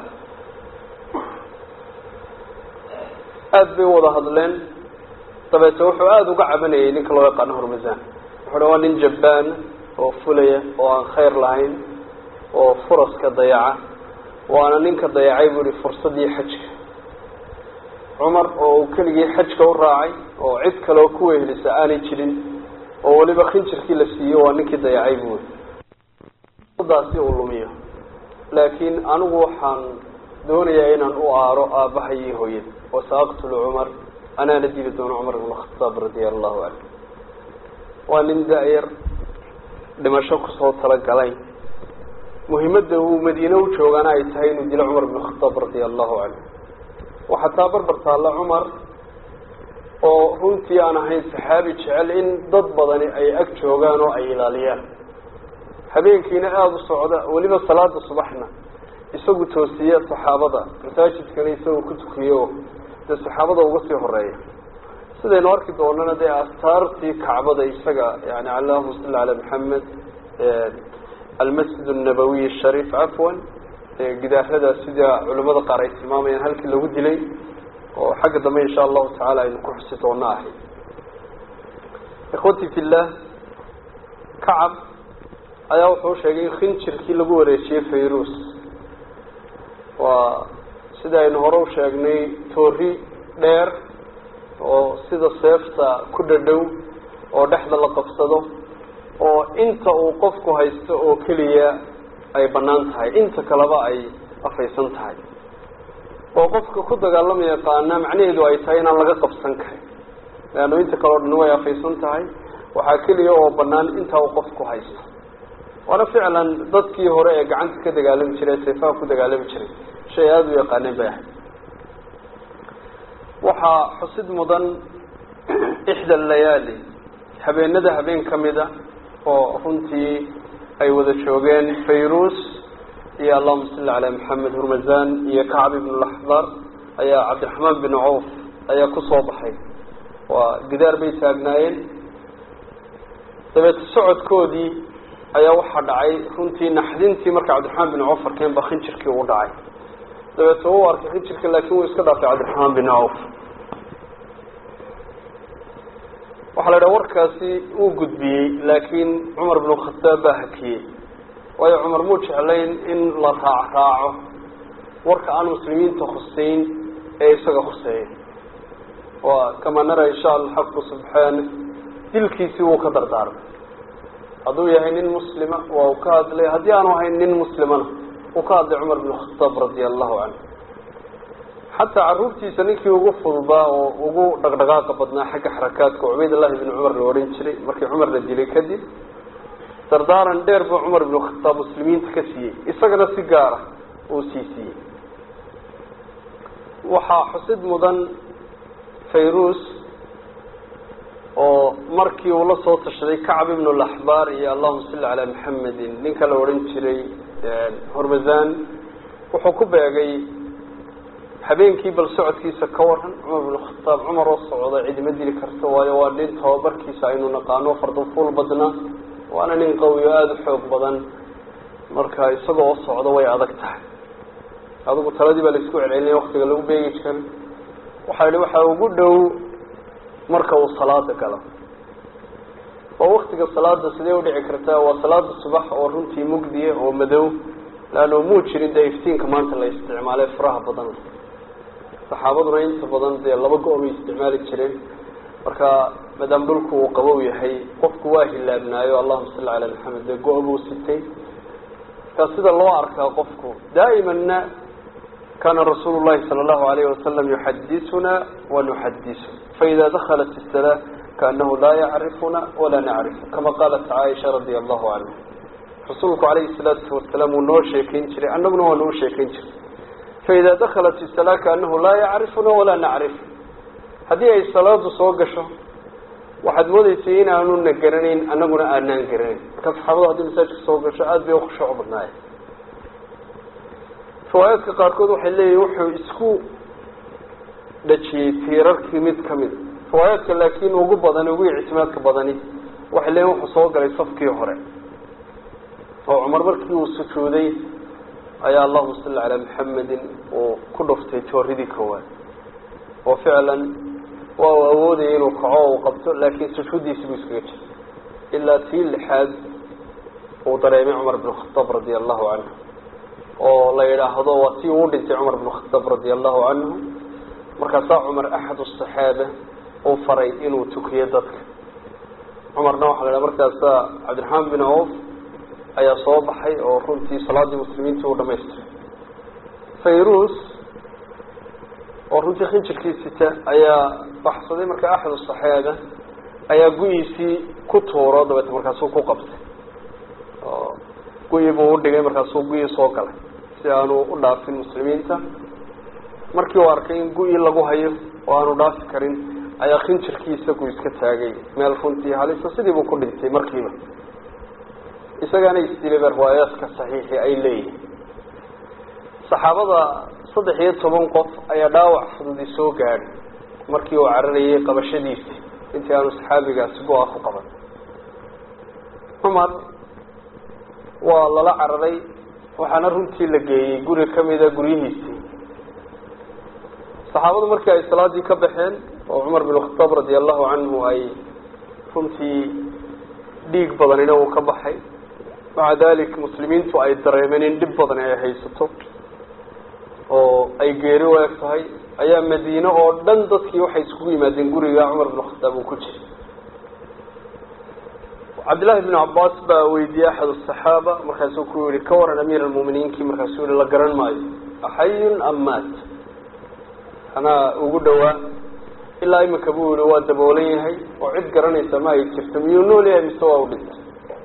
B: aada bay wada hadleen dabeete wuxuu aada uga cabanayay ninka loo yaqaano hurmazan wuxuu waa nin jabbaan oo fulaya oo aan khayr lahayn oo furaska dayaca waana ninka dayacay buu ihi fursadii xajka cumar oo uu keligii xajka u raacay oo cid kaleo ku wehelisa aanay jirin oo weliba khinjirkii la siiyo waa ninkii dayacay buu daasi uu lumiyo laakiin anigu waxaan doonayaa inaan u aaro aabbahay iyo hooyada oo saaqtulu cumar anaana dili doono cumar ibn khataab radia allahu canhu waa nin da-yar dhimasho kusoo talagalay muhimadda uu madiine u joogaana ay tahay inuu dilo cumar ibn khataab radia allahu canhu waxaa taa barbar taalla cumar oo runtii aan ahayn saxaabi jecel in dad badani ay ag joogaan oo ay ilaaliyaan habeenkiina aada u socda weliba salaada subaxna isagu toosiya saxaabada masaajidkana isagu ku tukiyo dee saxaabada uga sii horeeya sidaynu arki doonana dee astaartii kacbada isaga yani allahuma salli calaa maxamed almasjid annabawiy ashariif cafwan gidaarada sida culimada qaar ay tilmaamayaan halkii lagu dilay oo xagga dambe insha allahu tacaala aynu ku xusi doona ahay ikhwati fillah kacab ayaa wuxuu sheegay in khinjirkii lagu wareejiyey fayrus waa sida aynu hore u sheegnay toori dheer oo sida seefta ku dhadhow oo dhexda la qabsado oo inta uu qofku haysto oo keliya ay bannaan tahay inta kaleba ay afaysan tahay oo qofka ku dagaalama yaqaana macnaheedu ay tahay inaan laga qabsan karin leanno inta kale o dhan way afaysan tahay waxaa keliya oo bannaan intaa uu qofku haysto waana ficlan dadkii hore ee gacanta ka dagaalami jiray seefaha ku dagaalami jiray shay aada u yaqaaneen bay ahayd waxaa xusid mudan ixda layaali habeenada habeen kamid a oo runtii ay wada joogeen fayrus iyo allahuma salli calaa maxamed hurmazan iyo kacb ibn laxdar ayaa cabdiraxmaan bin cawf ayaa kusoo baxay waa gidaar bay taagnaayeen dabeete socodkoodii ayaa waxaa dhacay runtii naxdintii marka cabdiraxmaan bin cawf arkeen ba khinjirkii uu dhacay dabeete u arkay khinjirkii laakin wuu iska dhaafay cabdiraxmaan bin cawf waxaa la idhaha warkaasi uu gudbiyey laakiin cumar binu khataab baa hakiyey waayo cumar muu jeclayn in la raac raaco warka aan muslimiinta khuseyn ee isaga khuseeya waa kamaa nara insha allah xaqu subxaana dilkiisii wuu ka dardaarmay hadduu yahay nin muslima waa uu ka hadlay haddii aanu ahayn nin muslimana uu ka hadlay cumar binu khataab radia allahu canhu xataa caruurtiisa ninkii ugu fudubaa oo ugu dhaqdhaqaaqa badnaa xagga xarakaadka cubaydullahi bn cumar la odhan jiray markii cumar la dilay kadib dardaaran dheer buu cumar ibnu khataab muslimiinta ka siiyey isagana si gaara uu sii siiyey waxaa xusid mudan fayrus oo markii uu la soo tashaday kacb ibnu laxbaar iyo allahuma salli calaa maxamedin ninka la odhan jiray hormazan wuxuu ku beegay habeenkii bal socodkiisa ka waran cumar binu khataab cumar oo socda cidima dili karta waayo waa nin tababarkiisa aynu naqaano fardafuul badna waana nin qawi oo aada u xoog badan marka isagoo oo socda way adag tahay adigu taladii baa laisku celcelinaya waktiga lagu beegi jiray waxaa yihi waxaa ugu dhow marka uu salaada galo oo waktiga salaada sidee udhici kartaa waa salaada subax oo runtii mugdiya oo madow leanno muu jirin dee iftiinka maanta la isticmaalay faraha badan saxaabaduna inta badan dee laba go- bay isticmaali jireen marka maadaama dhulku uu qabow yahay qofku waa hilaabnaayo allahuma salli calaa maxamed dee go- buu sitay markaa sida loo arkaa qofku daa'imanna kana rasuulu llahi sala allahu alayhi wasalam yuxadisuna wanuxadisu faida dakhalat isalaa kaanahu laa yacrifuna walaa nacrifu kama qaalat caaisha radia allahu canha rasuulku calayhi salaatu wasalaam wuu noo sheekayn jiray annaguna waa noo sheekayn jiray faida dakhalat isalaa kaanahu laa yacrifuna walaa nacrifu haddii ay salaadu soo gasho waxaad moodeysay in aanuna garanayn annaguna aanaan garanayn marka saxaabadu haddii masaajidka soo gasho aada bay ukhushuuc badnaayeen riwaayaadka qaarkood waxay leeyihin wuxuu isku dhajiyey tiirarkii mid kamid riwaayaadka laakiin ugu badani ugu ictimaadka badani waxay leeyihin wuxuu soo galay safkii hore oo cumar markii uu sujuuday ayaa allahuma salli calaa maxamedin uu ku dhuftay jooridii koowaad oo ficlan waa uu awoodayay inuu kaco uu qabto laakiin sujuuddiisi buu iskaga jiray ilaa tii lixaad uu dareemay cumar bin khataab radia allahu canhu oo la yidhaahdo waa tii uu dhintay cumar bin khataab radia allahu canhu markaasaa cumar axad asaxaaba uu faray inuu tukiyo dadka cumarna waxaa la yidhaha markaasaa cabdiraxmaan bin awf ayaa soo baxay oo runtii salaadii muslimiinta uu dhamaystiray fayrus oo runtii khinjirkii sita ayaa baxsaday marka axad asaxaaba ayaa gu-iisii ku tuuro dabeete markaasuu ku qabtay oo gu-i buu udhigay markaasuu gu-ii soo galay si aanu u dhaafin muslimiinta markii uu arkay in gu-ii lagu hayo oo aanu dhaafi karin ayaa khinjirkii isagu iska taagay meel runtii halisa sidii buu ku dhintay markiiba isagaana isdilaba riwaayaadka saxiixi ay leeyihin saxaabada saddex iyo toban qof ayaa dhaawac fududi soo gaadhay markii uu cararayay qabashadiisii intii aanu saxaabigaasi go-a ku qaban cumar waa lala cararay waxaana runtii la geeyey guri kamida guryihiisii saxaabadu markii ay salaadii ka baxeen oo cumar bin khataab radia allahu canhu ay runtii dhiig badanina uu ka baxay maca dalik muslimiintu ay dareemeen in dhib badan ay haysato oo ay geeri u eg tahay ayaa madiine oo dhan dadkii waxay iskugu yimaadeen guriga cumar bin khataab uu ku jiray cabdillahi bn cabaas baa weydiiyey axad asaxaaba markaasuu ku yihi ka waran amiir almuminiinkii markaasuu yihi la garan maayo axayun am maat anaa ugu dhawaa ilaa iminka buu yihi waa daboolan yahay oo cid garanaysa ma ay jirto miyuu nool yahay mise waa u dhintay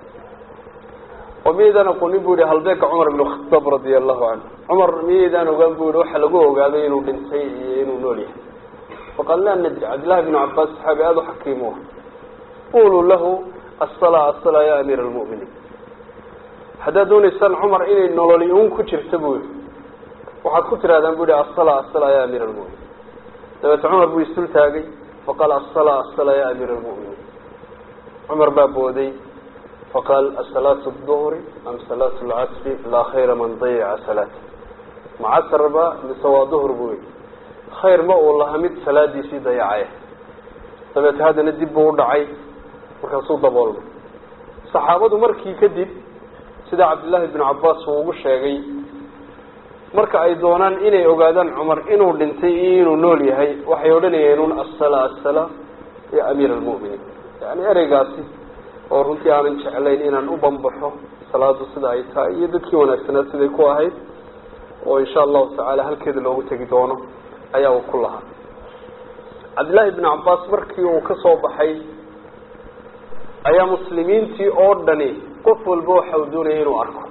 B: oo miyaydaan aqoonin bu yihi halbeeka cumar ibn khataab radia allahu canhu cumar miyaydaan ogaan bu yihi waxa lagu ogaaday inuu dhintay iyo inuu nool yahay faqaal laa nadri cabdillahi bn cabaas saxaabi aada u xakiim u ah quluu lahu asala asala ya amiir almu'miniin haddaad doonaysaan cumar inay nololi un ku jirta buu yihi waxaad ku tirahdaan bu yihi asala asala ya amiir almu'miniin dabeete cumar buu isdul taagay faqaal asala asala ya amiir almu'miniin cumar baa booday faqaal asalaatu duhri am salaatu lcasri laa khayra man dayaca salaata ma casr ba mise waa duhr buu yihi khayr ma uu laha mid salaadiisii dayacaya dabeete haddana dib buu u dhacay markaasuu daboolmay saxaabadu markii kadib sida cabdillaahi bn cabaas uu ugu sheegay marka ay doonaan inay ogaadaan cumar inuu dhintay iyo inuu nool yahay waxay odhanayeen un asala asala ya amiir almu'miniin yani ereygaasi oo runtii aanan jeclayn inaan u bambaxo salaadu sida ay tahay iyo dadkii wanaagsanaa siday ku ahayd oo insha allahu tacaala halkeeda loogu tegi doono ayaa uu ku lahaa cabdillaahi bn cabaas markii uu ka soo baxay ayaa muslimiintii oo dhani qof walba waxa uu doonaya inuu arko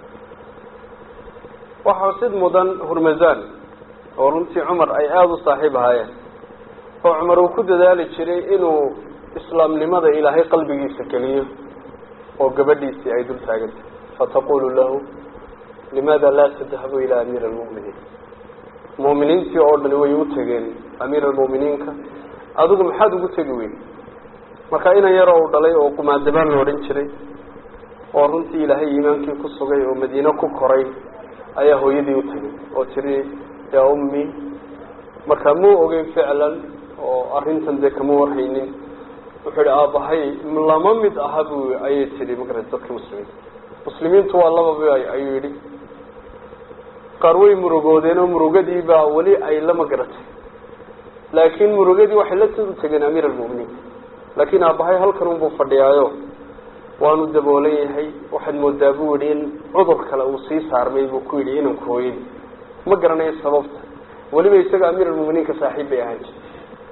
B: waxaa sid mudan hurmazan oo runtii cumar ay aada u saaxiib ahaayeen oo cumar uu ku dadaali jiray inuu islaamnimada ilaahay qalbigiisa geliyo oo gabadhiisii ay dul taagantay fataqulu lahu limaada laa tadhabu ilaa amiir almu'miniin mu'miniintii oo dhani way u tegeen amiir almu'miniinka adigu maxaad ugu tegi weyn marka inan yaroo u dhalay oo qumaadabaan la odhan jiray oo runtii ilaahay iimaankii ku sugay oo madiine ku koray ayaa hooyadii u tegay oo tiri yaa ummi marka muu ogeyn ficlan oo arrintan dee kama warhaynin wuxuu yihi aabahay lama mid aha bu ayay tihi magarata dadka muslimiinta muslimiintu waa lababa ayuu yidhi qaar way murugoodeen oo murugadii baa weli ay la magaratay laakiin murugadii waxay la soo tegeen amiir almu'miniin laakiin aabahay halkan unbuu fadhiyaayo waanu daboolan yahay waxaad moodaa buu yihi in cudur kale uu sii saarmay buu ku yidhi inanku hooyadii ma garanayo sababta weliba isaga amiir almuminiinka saaxiib bay ahaan jirtay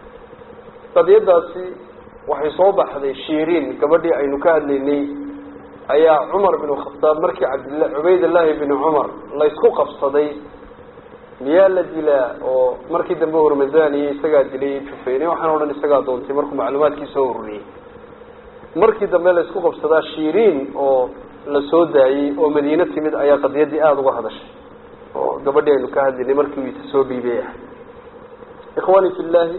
B: qadiyadaasi waxay soo baxday shiiriin gabadhii aynu ka hadlaynay ayaa cumar bin khataab markii cabdilla cubaydallaahi bin cumar laysku qabsaday miyaa la dilaa oo markii dambe hormadaniye isagaa dilay jufeyne waxaan o dhan isagaa doontay markuu macluumaadkii soo ururiyey markii dambe laysku qabsadaa shiiriin oo la soo daayey oo madiine timid ayaa qadiyaddii aada uga hadashay oo gabadhii aynu ka hadlaynay markii uu isa soo dhiibay ah ikhwaani fi llaahi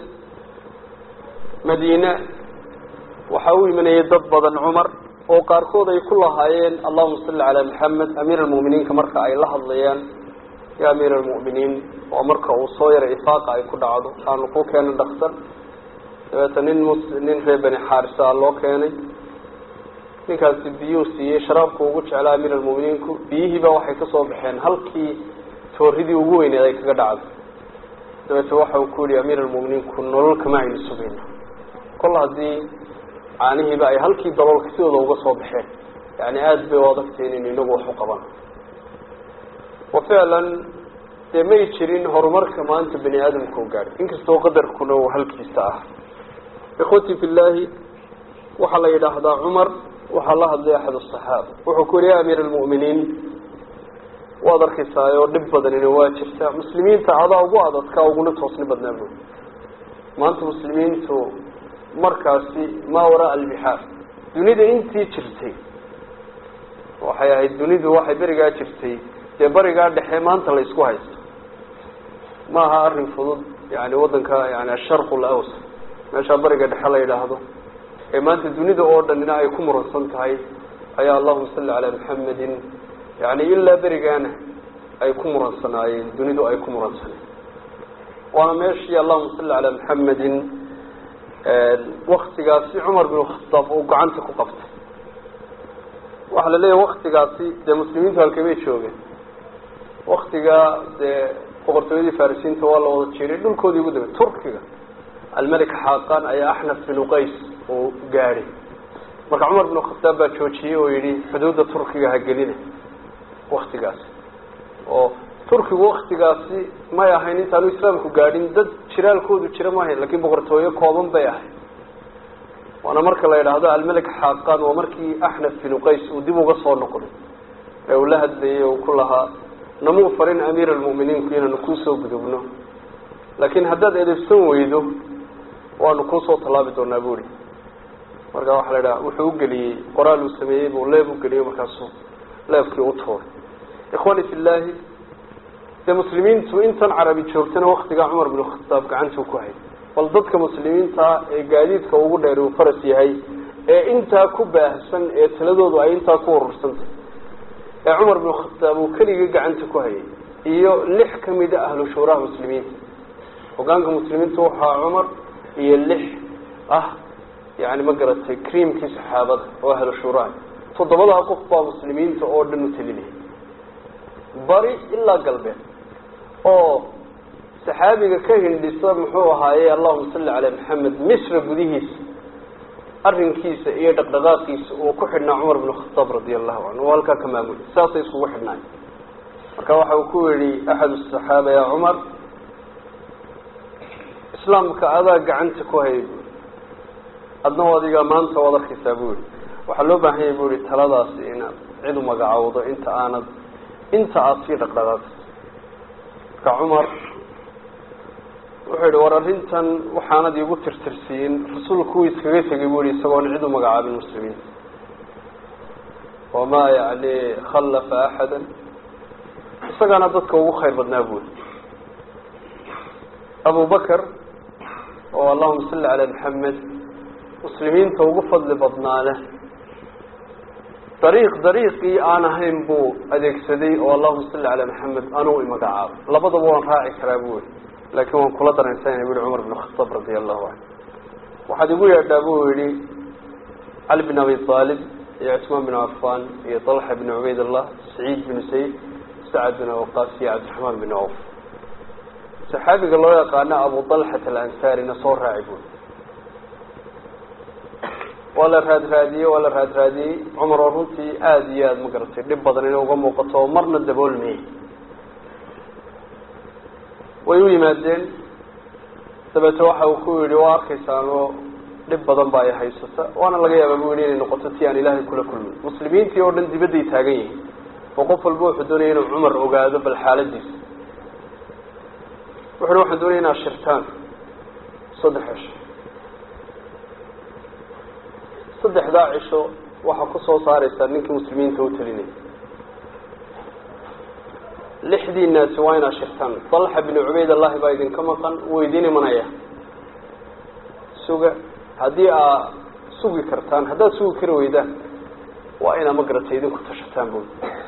B: madiine waxaa u imanayay dad badan cumar oo qaarkood ay ku lahaayeen allahuma salli calaa maxamed amiir almu'miniinka marka ay la hadlayaan ya amiir almu'miniin waa marka uu soo yaray ifaaqa ay ku dhacdo aanu ku keenay dhaktar dabeeta nin mus nin reer bani xaarisa loo keenay ninkaasi biyuu siiyey sharaabku ugu jeclaa amiir almu'miniinku biyihiiba waxay kasoo baxeen halkii tooridii ugu weyneed ay kaga dhacdo dabeete waxa uu ku yihi amiir almu'miniinku nolol kama aynu sugayno kol haddii caanihiiba ay halkii daloolka sidooda uga soo baxeen yani aada bay u adagtay inaynu inagu wax u qaban wa ficlan dee may jirin horumarka maanta bani aadamka u gaadhay inkastoo qadarkuna uu halkiisa ah ikhwati fi llaahi waxaa la yidhaahdaa cumar waxaa la hadlay axad asaxaaba wuxuu ku yihi ya amiir almu'miniin waad arkaysaayoo dhib badanina waa jirta muslimiinta adaa ugu adadka uguna toosni badnaa bu maanta muslimiintu markaasi maa waraa albixaar dunida intii jirtay waxay ahayd dunidu waxay berigaa jirtay dee barigaa dhexe maanta la isku haysto ma aha arrin fudud yani waddanka yani asharqu lawsa meeshaa bariga dhexe la yidhaahdo ee maanta dunida oo dhanina ay ku muransan tahay ayaa allahuma salli calaa maxamedin yani ilaa berigaana ay ku muransanaayeen dunidu ay ku muransaneen waana meeshii allahuma salli calaa maxamedin waktigaasi cumar bin khataab uu gacanta ku qabtay waxaa la leeyahay waktigaasi dee muslimiintu halkamay joogeen waktigaa dee boqortooyadii farisiinta waa la wada jiray dhulkoodii ugu dambe turkiga almelik xaqan ayaa axnaf bin qays uu gaadhay marka cumar bin khataab baa joojiyey oo yihi xuduudda turkiga ha gelina waktigaasi oo turkigu waktigaasi may ahayn intaanu islaamku gaadhin dad jiraalkoodu jira ma ahayn lakin boqortooyo kooban bay ahayd waana marka la yidhaahdo almelik xaqan waa markii axnaf bin qays uu dib uga soo noqday ee uu la hadlayay uu ku lahaa namuu farin amiir almu'miniinku inaanu kuusoo gudubno laakiin haddaad edebsan weydo waanu kuusoo tallaabi doonaa buuri marka waxaa la idhaha wuxuu ugeliyey qoraal uu sameeyey buu leeb ugeliyey markaasuu leebkii u tuuray ikhwani fi llaahi dee muslimiintu intan carabi joogtana waktigaa cumar bin khataab gacantuu ku hayay bal dadka muslimiinta ee gaadiidka ugu dheer uu faras yahay ee intaa ku baahsan ee taladoodu ay intaa ku urursantay ee cumar bin khataab uu keligii gacanta ku hayay iyo lix kamida ahlu shuuraha muslimiinta hogaanka muslimiinta waxaa cumar iyo lix ah yani ma garatay creamkii saxaabada oo ahlu shuuraha toddobadaa qof baa muslimiinta oo dhan u talinaya bari ilaa galbeed oo saxaabiga ka hindhisa muxuu ahaaye allahuma salli calaa maxamed misra gudihiisa arrinkiisa iyo dhaqdhaqaaqiisa uu ku xidhnaa cumar bin khataab radia allahu canhu oo halkaa ka maamulay saasay iskugu xidhnaay marka waxa uu ku yihi axad asaxaaba ya cumar islaamka adaa gacanta ku hayay buuri adna adigaa maanta waad arkaysaa bu yihi waxaa loo baahan yahy bu yihi taladaasi inaad cid u magacowdo inta aanad inta aada sii dhaqdhaqaaqayso marka cumar wuxuu yihi war arrintan waxaanad iigu tirtirsiin rasuulku uu iskaga tegay bu yihi isagoon cid u magacaabin muslimiinta wamaa yani khallafa axada isagaana dadka ugu khayr badnaa buuri abu bakr oo allahuma salli calaa maxamed muslimiinta ugu fadli badnaane dariiq dariiqii aan ahayn buu adeegsaday oo allahuma salli calaa maxamed anuu imagacaabo labadaba waan raaci karaa bu yihi laakiin waan kula dareensanayna bu yihi cumar bin khataab radia allahu canhu waxaad igu yeedhaa buu yihi cali bin abi aalib iyo cusmaan bin cafan iyo talxa bin cubayd allah saciid bin sayd sacad bin awqaas iyo cabdiraxmaan bin awf saxaabiga loo yaqaano abu talxat alansaarina soo raaci bui waa la raadraadiyey waa la raadraadiyey cumar oo runtii aada iyo aada ma garatay dhib badan inay uga muuqato oo marna daboolmayey way u yimaadeen dabeete waxa uu ku yihi waa arkaysaanoo dhib badan ba ay haysata waana laga yaaba bu yihi inay noqoto ti aan ilaahay kula kulmin muslimiintii oo dhan dibadday taagan yihiin oo qof walba wuxuu doonaya inuu cumar ogaado bal xaaladiisa wuxu uhi waxaan doonaya inaad shirtaan saddex cisho saddexdaa cisho waxaa kusoo saareysaa ninkii muslimiinta u talinaya lixdiinaasi waa inaad shirtaan dalxa binu cubayd allahi baa idinka maqan wuu idin imanaya suga haddii aad sugi kartaan haddaad sugi kari weydaan waa inaa magaratay idinku tashataan bu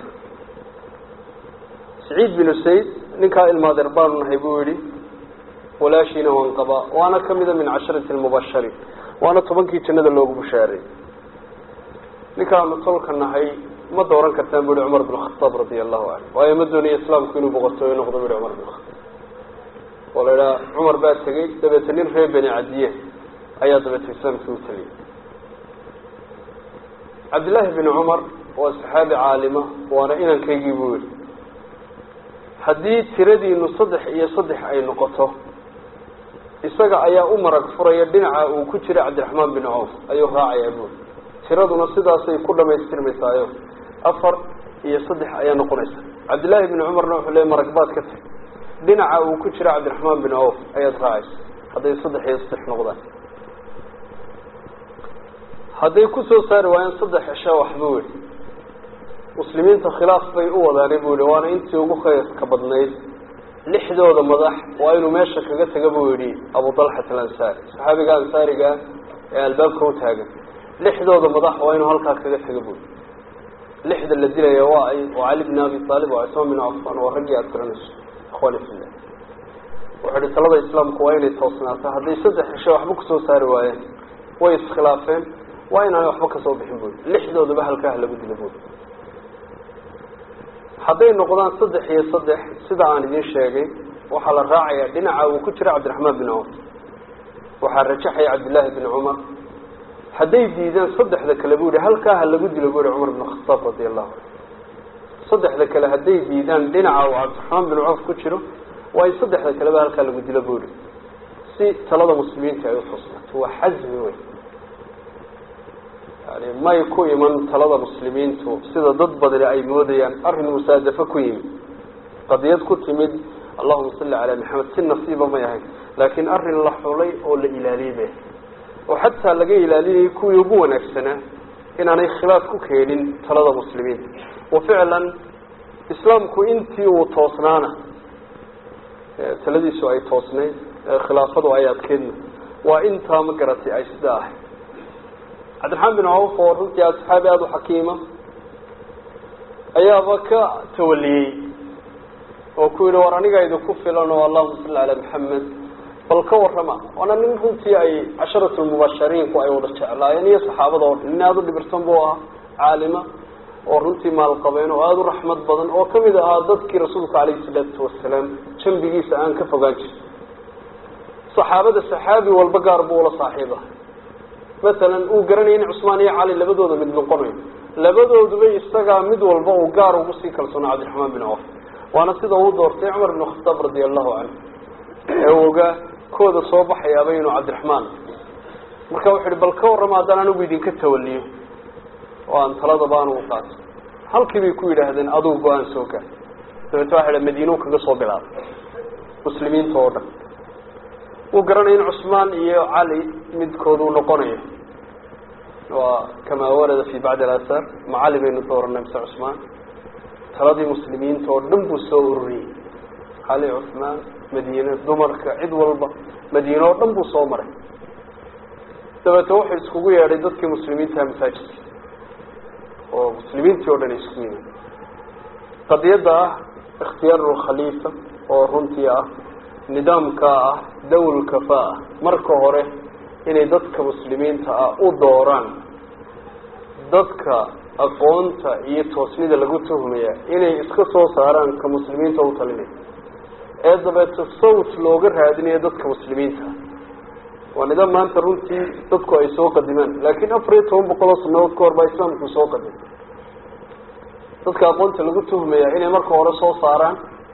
B: saciid binu sayd ninkaa ilmaadeer baanu nahay buu yihi walaashiina waan qabaa waana kamida min casharati lmubashariin waana tobankii jannada loogu bushaaray ninkaanu tolka nahay ma dooran kartaan bu yihi cumar bin khataab radia allahu canhu waayo ma doonaya islaamku inuu boqortooyo noqdo bu yihi cumar bin khataab oo la idhaha cumar baa tegey dabeete nin reer beni cadiye ayaa dabeete islaamkii u tegey cabdillaahi bin cumar waa saxaabi caalima waana inankaygii buu yihi haddii tiradiinu saddex iyo saddex ay noqoto isaga ayaa u marag furaya dhinaca uu ku jira cabdiraxmaan bin cawf ayuu raacayaa buuri tiraduna sidaasay ku dhamaystirmaysaayo afar iyo saddex ayaa noqonaysa cabdillaahi bin cumarna wuxuu leey marag baad ka tag dhinaca uu ku jira cabdiraxmaan bin cawf ayaad raacaysa hadday saddex iyo saddex noqdaan hadday kusoo saari waayeen saddex cisho waxbuu yihi muslimiinta khilaaf bay u wadaanay buu yihi waana intii ugu khayrka badnayd lixdooda madax waa inuu meesha kaga taga buu yihi abu dalxat alansaari saxaabiga ansaariga ee albaabka u taagan lixdooda madax waa inuu halkaa kaga taga buu yihi lixda la dilaya waa ay waa cali bn abi aalib waa cismaan bin cafan waa raggii aada garanayso ikhwani fillah wuxuu ihi talada islaamku waa inay toosnaato hadday saddex cisho waxba kusoo saari waayeen way iskhilaafeen waa inaanay waxba kasoo bixin bui lixdoodaba halkaa ha lagu dilo bui hadday noqdaan saddex iyo saddex sida aan idin sheegay waxaa la raacayaa dhinaca uu ku jira cabdiraxmaan bin cawf waxaa rajaxaya cabdillaahi bin cumar hadday diidaan saddexda kale bu yihi halkaa ha lagu dilo bu yihi cumar bin khataab radia allahu canhu saddexda kale hadday diidaan dhinaca uu cabdiraxmaan bin cawf ku jiro waa in saddexda kaleba halkaa lagu dilo bu yihi si talada muslimiinta ay utoosnaato waa xasmi wey yani may ku iman talada muslimiintu sida dad badani ay moodayaan arrin musaadafo ku yimid qadiyad ku timid allahuma salli calaa maxamed si nasiiba may ahayn laakiin arrin la xulay oo la ilaaliyey bay oo xataa laga ilaalinayay kuwii ugu wanaagsanaa inaanay khilaaf ku keenin talada muslimiinta wa ficlan islaamku intii uu toosnaana taladiisu ay toosnayd khilaafadu ay adkeedna waa intaa ma garatay ay sida ahay cabdiraxmaan bin cawf oo runtii asxaabi aada u xakiima ayaaba ka tawaliyey oo ku yihi war aniga idinku filan oo allahuma salli calaa maxamed bal ka warrama waana nin runtii ay casharatu lmubashariinku ay wada jeclaayeen iyo saxaabada oo dhan nin aada u dhibirsan buu ahaa caalima oo runtii maalqabeen oo aada u raxmad badan oo kamid ahaa dadkii rasuulka calayhi salaatu wasalaam jambigiisa aan ka fogaan jirin saxaabada saxaabi walba gaar buu ula saaxiiba masalan uu garanaya in cusmaan iyo cali labadooda mid noqonayo labadooduba isagaa mid walba uu gaar ugu sii kalsoona cabdiraxmaan bin cawf waana sida uu doortay cumar bin khataab radia allahu canhu ee uu ogaa kooda soo baxayaaba inuu cabdiraxmaan marka wuxu uhi bal ka warrama haddaan anigu idinka tawaliyo oo aan taladaba anugu qaato halkii bay ku yidhaahdeen adugu go-aan soo gaar dabeete waxa idha madiinuu kaga soo bilaabay muslimiinta oo dhan wuu garanaya in cusmaan iyo cali midkooduu noqonayo waa kamaa warada fi bacdi alasaar ma cali baynu dooranay mise cusmaan taladii muslimiinta oo dhan buu soo ururiyey cali cusmaan madiine dumarka cid walba madiine oo dhan buu soo maray dabeete wuxuu iskugu yeedhay dadkii muslimiintaha masaajidka oo muslimiintii o dhan ay isku yimaad qadiyadda ah ikhtiyaaruulkhaliifa oo runtii ah nidaamka ah dawlkafa ah marka hore inay dadka muslimiinta ah u dooraan dadka aqoonta iyo toosnida lagu tuhmaya inay iska soo saaraan ka muslimiinta u talinaya ee dabeete sawt looga raadinayo dadka muslimiinta ah waa nidaam maanta runtii dadku ay soo qadimaan laakiin afar iyo toban boqol oo sanadood ka hor baa islaamku soo qadimay dadka aqoonta lagu tuhmaya inay marka hore soo saaraan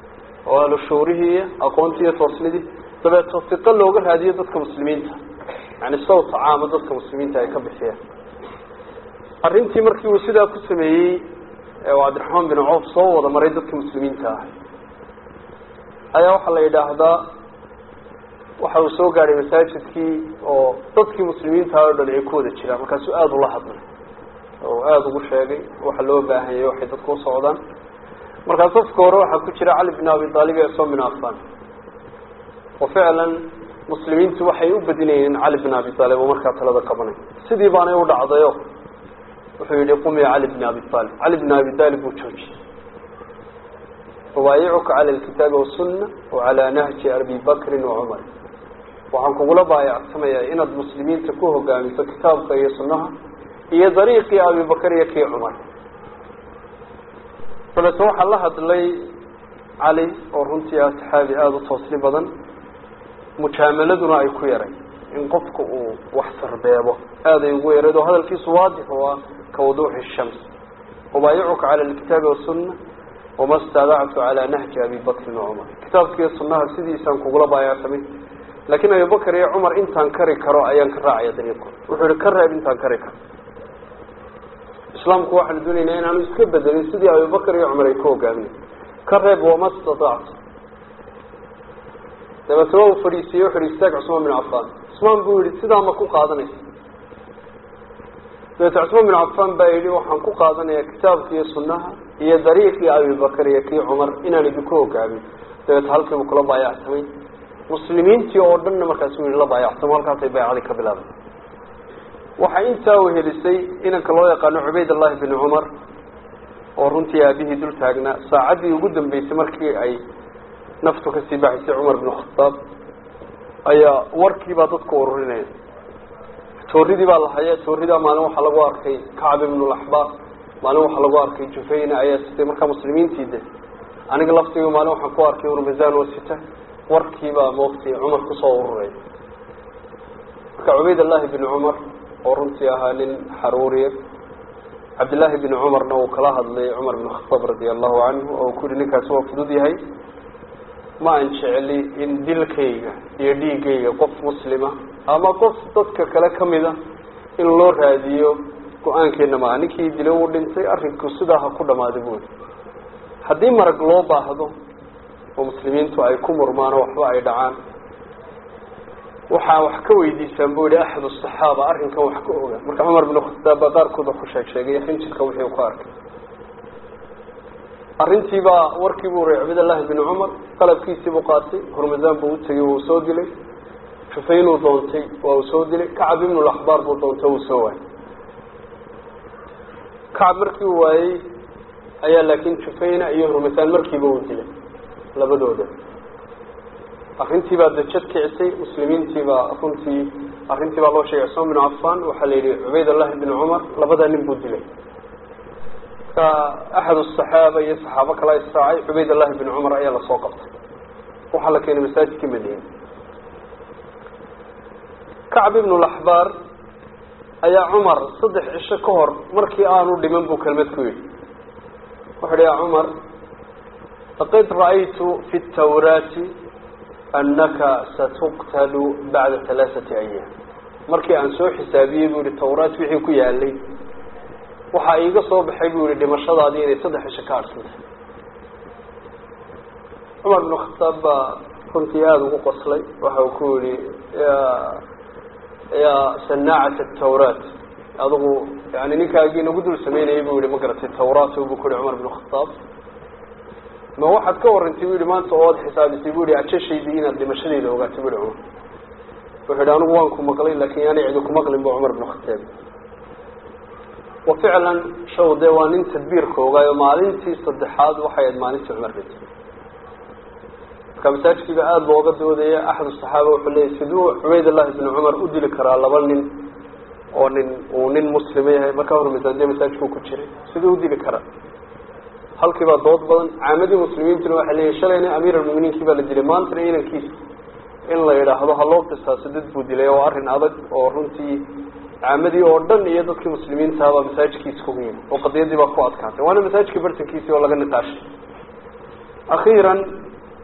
B: oo ahlu shuurihii iyo aqoontii iyo toosnidii dabeeto siqo looga raadiyo dadka muslimiinta yani sawt caama dadka muslimiinta ay ka bixiyaan arrintii markii uu sidaa ku sameeyey ee uu cabdiraxmaan bin coof soo wada maray dadka muslimiinta ah ayaa waxaa la yidhaahdaa waxa uu soo gaadhay masaajidkii oo dadkii muslimiinta oo dhan ay ku wada jiraan markaasuu aada ula hadlay oo aada ugu sheegay waxa loo baahanyay waxay dadku u socdaan markaas safka hore waxaa ku jira cali bin abi aalib iyo cusmaan bin affan oo ficlan muslimiintu waxay u badinayeen cali bin abi aalib oo markaa talada qabanay sidii baanay u dhacdayo wuxuu yihi qum ya cali bin abi aalib cali bin abi aalib buu joojiyey ubaayicuka cala alkitaabi wasunna wacalaa nahji abi bakrin wacumar waxaan kugula baayacsamayaa inaad muslimiinta ku hogaamiso kitaabka iyo sunnaha iyo dariiqii abibakar iyo kii cumar dabeete waxaa la hadlay cali oo runtii ah saxaabi aada u toosni badan mujaamaladuna ay ku yaray in qofka uu wax sarbeebo aada ay ugu yarayd oo hadalkiisu waadix oo ah ka wuduuxi shams ubaayicuka cala alkitaabi wasunna wama staadactu calaa nahji abi bakrin wacumar kitaabkiiyo sunnaha sidiisaan kugula baayacsamay laakiin abibakar iyo cumar intaan kari karo ayaan ka raacaya dariiqooda wuxuu yihi ka reeb intaan kari karo islaamku waxaanu doonaynaa inaanu iska bedelin sidii abibakar iyo cumar ay ku hogaaminay ka reeb wama statactu dabeetna waa uu fadhiisiiyey wuxu yihi istaag cusmaan bin cafaan cusmaan buu yihi sidaa ma ku qaadanaysa dabeete cusmaan bin cafaan baa yidhi waxaan ku qaadanayaa kitaabka iyo sunnaha iyo dariiqii abibakar iyo kii cumar inaan idinku hogaamin dabeete halkiibu kula baayacsamay muslimiintii oo dhanna markaasuu yihi la baayacsamo halkaasay baycadii ka bilaabay waxaa intaa wehelisay inanka loo yaqaano cubaydallahi bin cumar oo runtii aabihii dul taagnaa saacaddii ugu dambeysay markii ay naftu kasii baxaysay cumar bin khataab ayaa warkiibaa dadku ururinaya tooridii baa la haya tooridaa maalin waxaa lagu arkay kacb ibnulaxbaar maalin waxaa lagu arkay jufayna ayaa sitay markaa muslimiintii de aniga laftiga maalin waxaan ku arkay urmazan oo sita warkiibaa moogtay cumar kusoo ururay marka cubaydallahi bin cumar oo runtii ahaa nin xaruuriya cabdillaahi bin cumarna uu kala hadlay cumar bin khataab radia allahu canhu oo uu ku yihi ninkaasi waa fudud yahay ma aan jeceli in dilkayga iyo dhiigayga qof muslima ama qof dadka kale kamida in loo raadiyo go-aankeena maaha ninkii dilay uu dhintay arrinku sidaa ha ku dhamaaday buuli haddii marag loo baahdo oo muslimiintu ay ku murmaan oo waxba ay dhacaan waxaa wax ka weydiisaan bu yihi axad asaxaaba arrinkan wax ka oga marka cumar bin khataab baa qaarkood wax ku sheeg sheegay xinjirka wixii uu ka arkay arrintiibaa warkii buu ray cabdillahi bin cumar qalabkiisiibuu qaatay hormasaan buu utegay wuu soo dilay jufaynuu doontay waa uu soo dilay kacab ibnulaxbaar buu doontay wuu soo waayay kacab markii uu waayey ayaa laakiin jufayna iyo hormasaan markiiba uu dilay labadooda arrintii baa dajad kicisay muslimiintiibaa runtii arrintii baa loo sheegay cusmaan bin cafan waxaa la yidhi cubaydallahi bin cumar labadaa nin buu dilay marka axad asaxaaba iyo saxaabo kala israacay cubaydallahi bin cumar ayaa lasoo qabtay waxaa la keenay masaajidka madiina kacb ibnu laxbaar ayaa cumar saddex cisho ka hor markii aanu dhiman buu kelmad ku yidhi wuxu uhi ya cumar laqad ra'aytu fi tawraati anaka satuqtalu bacda halaaثati ayaam markii aan soo xisaabiyey bu yihi tawraat wixii ku yaalay waxaa iiga soo baxay bu yihi dhimashadaadii inay saddex cisho ka arsantay cumar bn khataab baa runtii aada ugu qoslay waxa uu ku yihi ya ya sanaacat tawraat adigu yani ninkaagii nagu dul sameynayay bu yihi ma garatay tawraat bu ku yihi cumar bn khataab ma waxaad ka warantay bu yihi maanta ood xisaabisay bu yihi ajashaydii inaad dhimashadeyda ogaatay bu yihi cumar wuxuu yihi anigu waan ku maqlay lakin yaani cidi kumaqlin bu cumar bn khataab wa ficlan shaw dee waa nin tadbiirka ogaayo maalintii saddexaad waxay ahayd maalintii cumar dhintay marka masaajidkiiba aada looga doodaya axad saxaaba wuxuu leeyay siduu cubaydallahi bn cumar u dili karaa laba nin oo nin uu nin muslima yahay markaa hormasaadiya masaajidku ku jiray siduu udili karaa halkii baa dood badan caamadii muslimiintuna waxay leeyihin shalayna amiir almuminiinkii baa la dilay maantana inankiisa in la yidhaahdo ha loo qisaaso dad buu dilay oo arrin adag oo runtii caamadii oo dhan iyo dadkii muslimiintahabaa masaajidkiisa ku yimi oo qadiyadii baa ku adkaatay waana masaajidka bartankiisii oo laga niqaashay akhiiran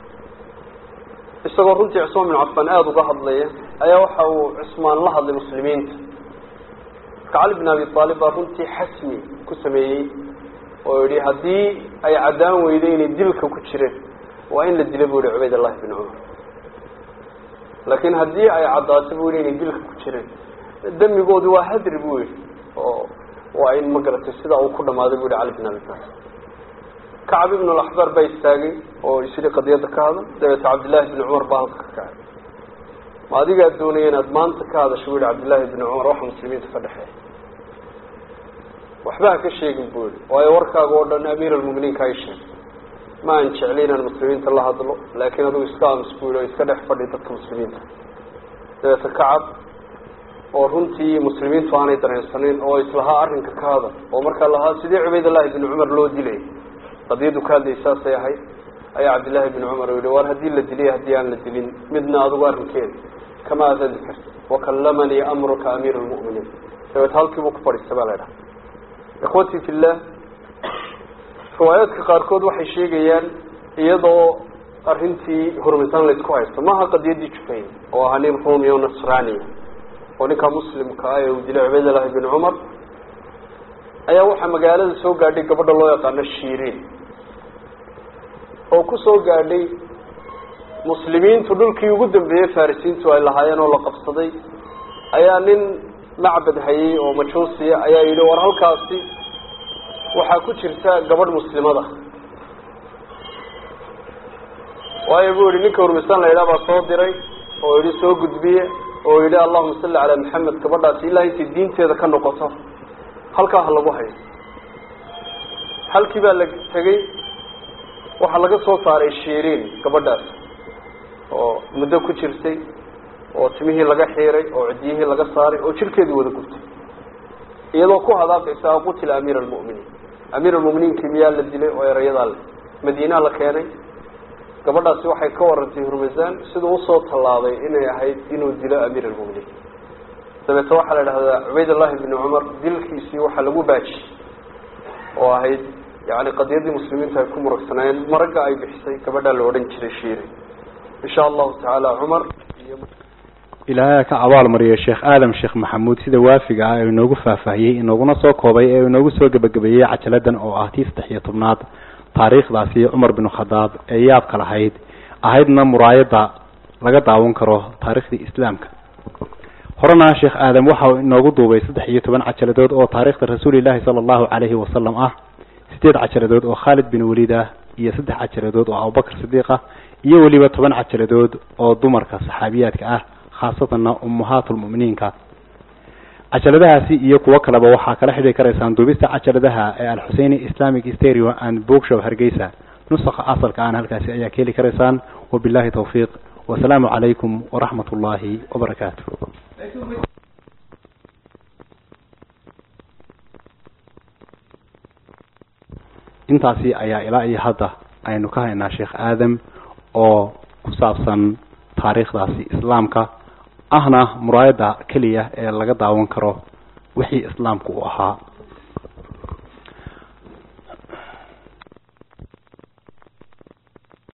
B: isagoo runtii cusmaan bin cafaan aada uga hadlaya ayaa waxa uu cusmaan la hadlay muslimiinta marka cali bin abi aalib baa runtii xasmi ku sameeyey oo yihi haddii ay caddaan weyday inay dilka ku jireen waa in la dila bu yihi cubayd allahi bin cumar laakiin haddii ay caddaato bu yihi inay dilka ku jireen damigoodi waa hadri bu yihi oo waa in ma garatay sidaa uu ku dhamaaday bu yihi cali bin abi aalib kacab ibn alaxbar baa istaagay oo isyidhi qadiyadda ka hadal dabeete cabdillaahi bni cumar baa halka ka kacay ma adigaa doonaya inaad maanta ka hadasho bu yihi cabdillaahi bni cumar waxa muslimiinta ka dhexeeya waxba ha ka sheegin bu yihi waayo warkaaga oo dhan amiir almuminiinka ay sheegay ma aan jeclay inaan muslimiinta la hadlo laakiin adigu iska aamus bu yihi oo iska dhex fadhi dadka muslimiinta dabeete kacab oo runtii muslimiintu aanay dareensanayn oo islahaa arrinka ka hadal oo markaa lahaa sidee cubaydallahi bni cumar loo dilay qadiyaddu ka hadlayay saasay ahayd ayaa cabdillaahi bni cumar yihi war haddii la diliy haddii aan la dilin midna adigu arrinkeeda kama adadi karti wakalamanii amruka amiir lmu'miniin dabeet halkiibuu ku fadhiista baa la dhaha ikhwatii fillah riwaayaadka qaarkood waxay sheegayaan iyadoo arrintii hurmisaan laysku haysto maaha qadiyaddii jufayn oo ahaa nin ruumi o nasraniya oo ninka muslimka ah ee uu dilay cubaydallahi bni cumar ayaa waxaa magaalada soo gaadhay gabadha loo yaqaano shiiriin oo ku soo gaadhay muslimiintu dhulkii ugu dambeeyey farisiintu ay lahaayeen oo la qabsaday ayaa nin macbad hayay oo majuusiya ayaa yidhi war halkaasi waxaa ku jirta gabadh muslimada waayo buu yihi ninka hurmisaan la yidhaha baa soo diray oo yidhi soo gudbiye oo yidhi allahuma salli calaa maxamed gabadhaasi ilaa intay diinteeda ka noqoto halkaa ha lagu hayo halkii baa la tegey waxaa laga soo saaray shiiriin gabadhaas oo muddo ku jirtay oo timihii laga xiiray oo cidyihii laga saaray oo jirkeedii wada gubtay iyadoo ku hadaafaysa qutila amiir almu'miniin amiir almu'miniinkii miyaa la dilay oo erayadaa le madiinaa la keenay gabadhaasi waxay ka warantay hurmasaan siduu usoo tallaabay inay ahayd inuu dilo amiir almu'miniin dabeete waxaa la idhahdaa cubaydallahi bni cumar dilkiisii waxaa lagu baajiyey oo ahayd yani qadiyaddii muslimiinta ay ku muragsanaayeen maragga ay bixisay gabadhaa la odhan jiray shiiri insha allahu tacaala cumar iyo
A: ilaahay ka abaal mariyo sheekh aadam sheekh maxamuud sida waafiga ah ee inoogu faahfaahiyey inooguna soo koobay ee inoogu soo gebagabeeyey cajaladan oo ah tii saddex iyo tobnaad taariikhdaasi cumar bin khadaab ee yaabka lahayd ahaydna muraayadda laga daawan karo taariikhdii islaamka horena sheekh aadam waxa uu inoogu duubay saddex iyo toban cajaladood oo taariikhda rasuulillahi sala allahu calayhi wasalam ah sideed cajaladood oo khaalid bin waliid ah iyo saddex cajaladood oo abubakar sidiiq ah iyo weliba toban cajaladood oo dumarka saxaabiyaadka ah khaasatanna ummahaatulmu'miniinka cajaladahaasi iyo kuwo kaleba waxaa kala xidhi karaysaan duubista cajaladaha ee alxuseini islamic stereo and bookshow hargeysa nusakha asalka aan halkaasi ayaa ka heli karaysaan wabillahi tawfiiq wasalaamu calaykum waraxmat ullaahi wabarakaatu intaasi ayaa ilaa iyo hadda aynu ka haynaa sheekh aadam oo ku saabsan taariikhdaasi islaamka ahna muraayadda keliya ee laga daawan karo wixii islaamku u ahaa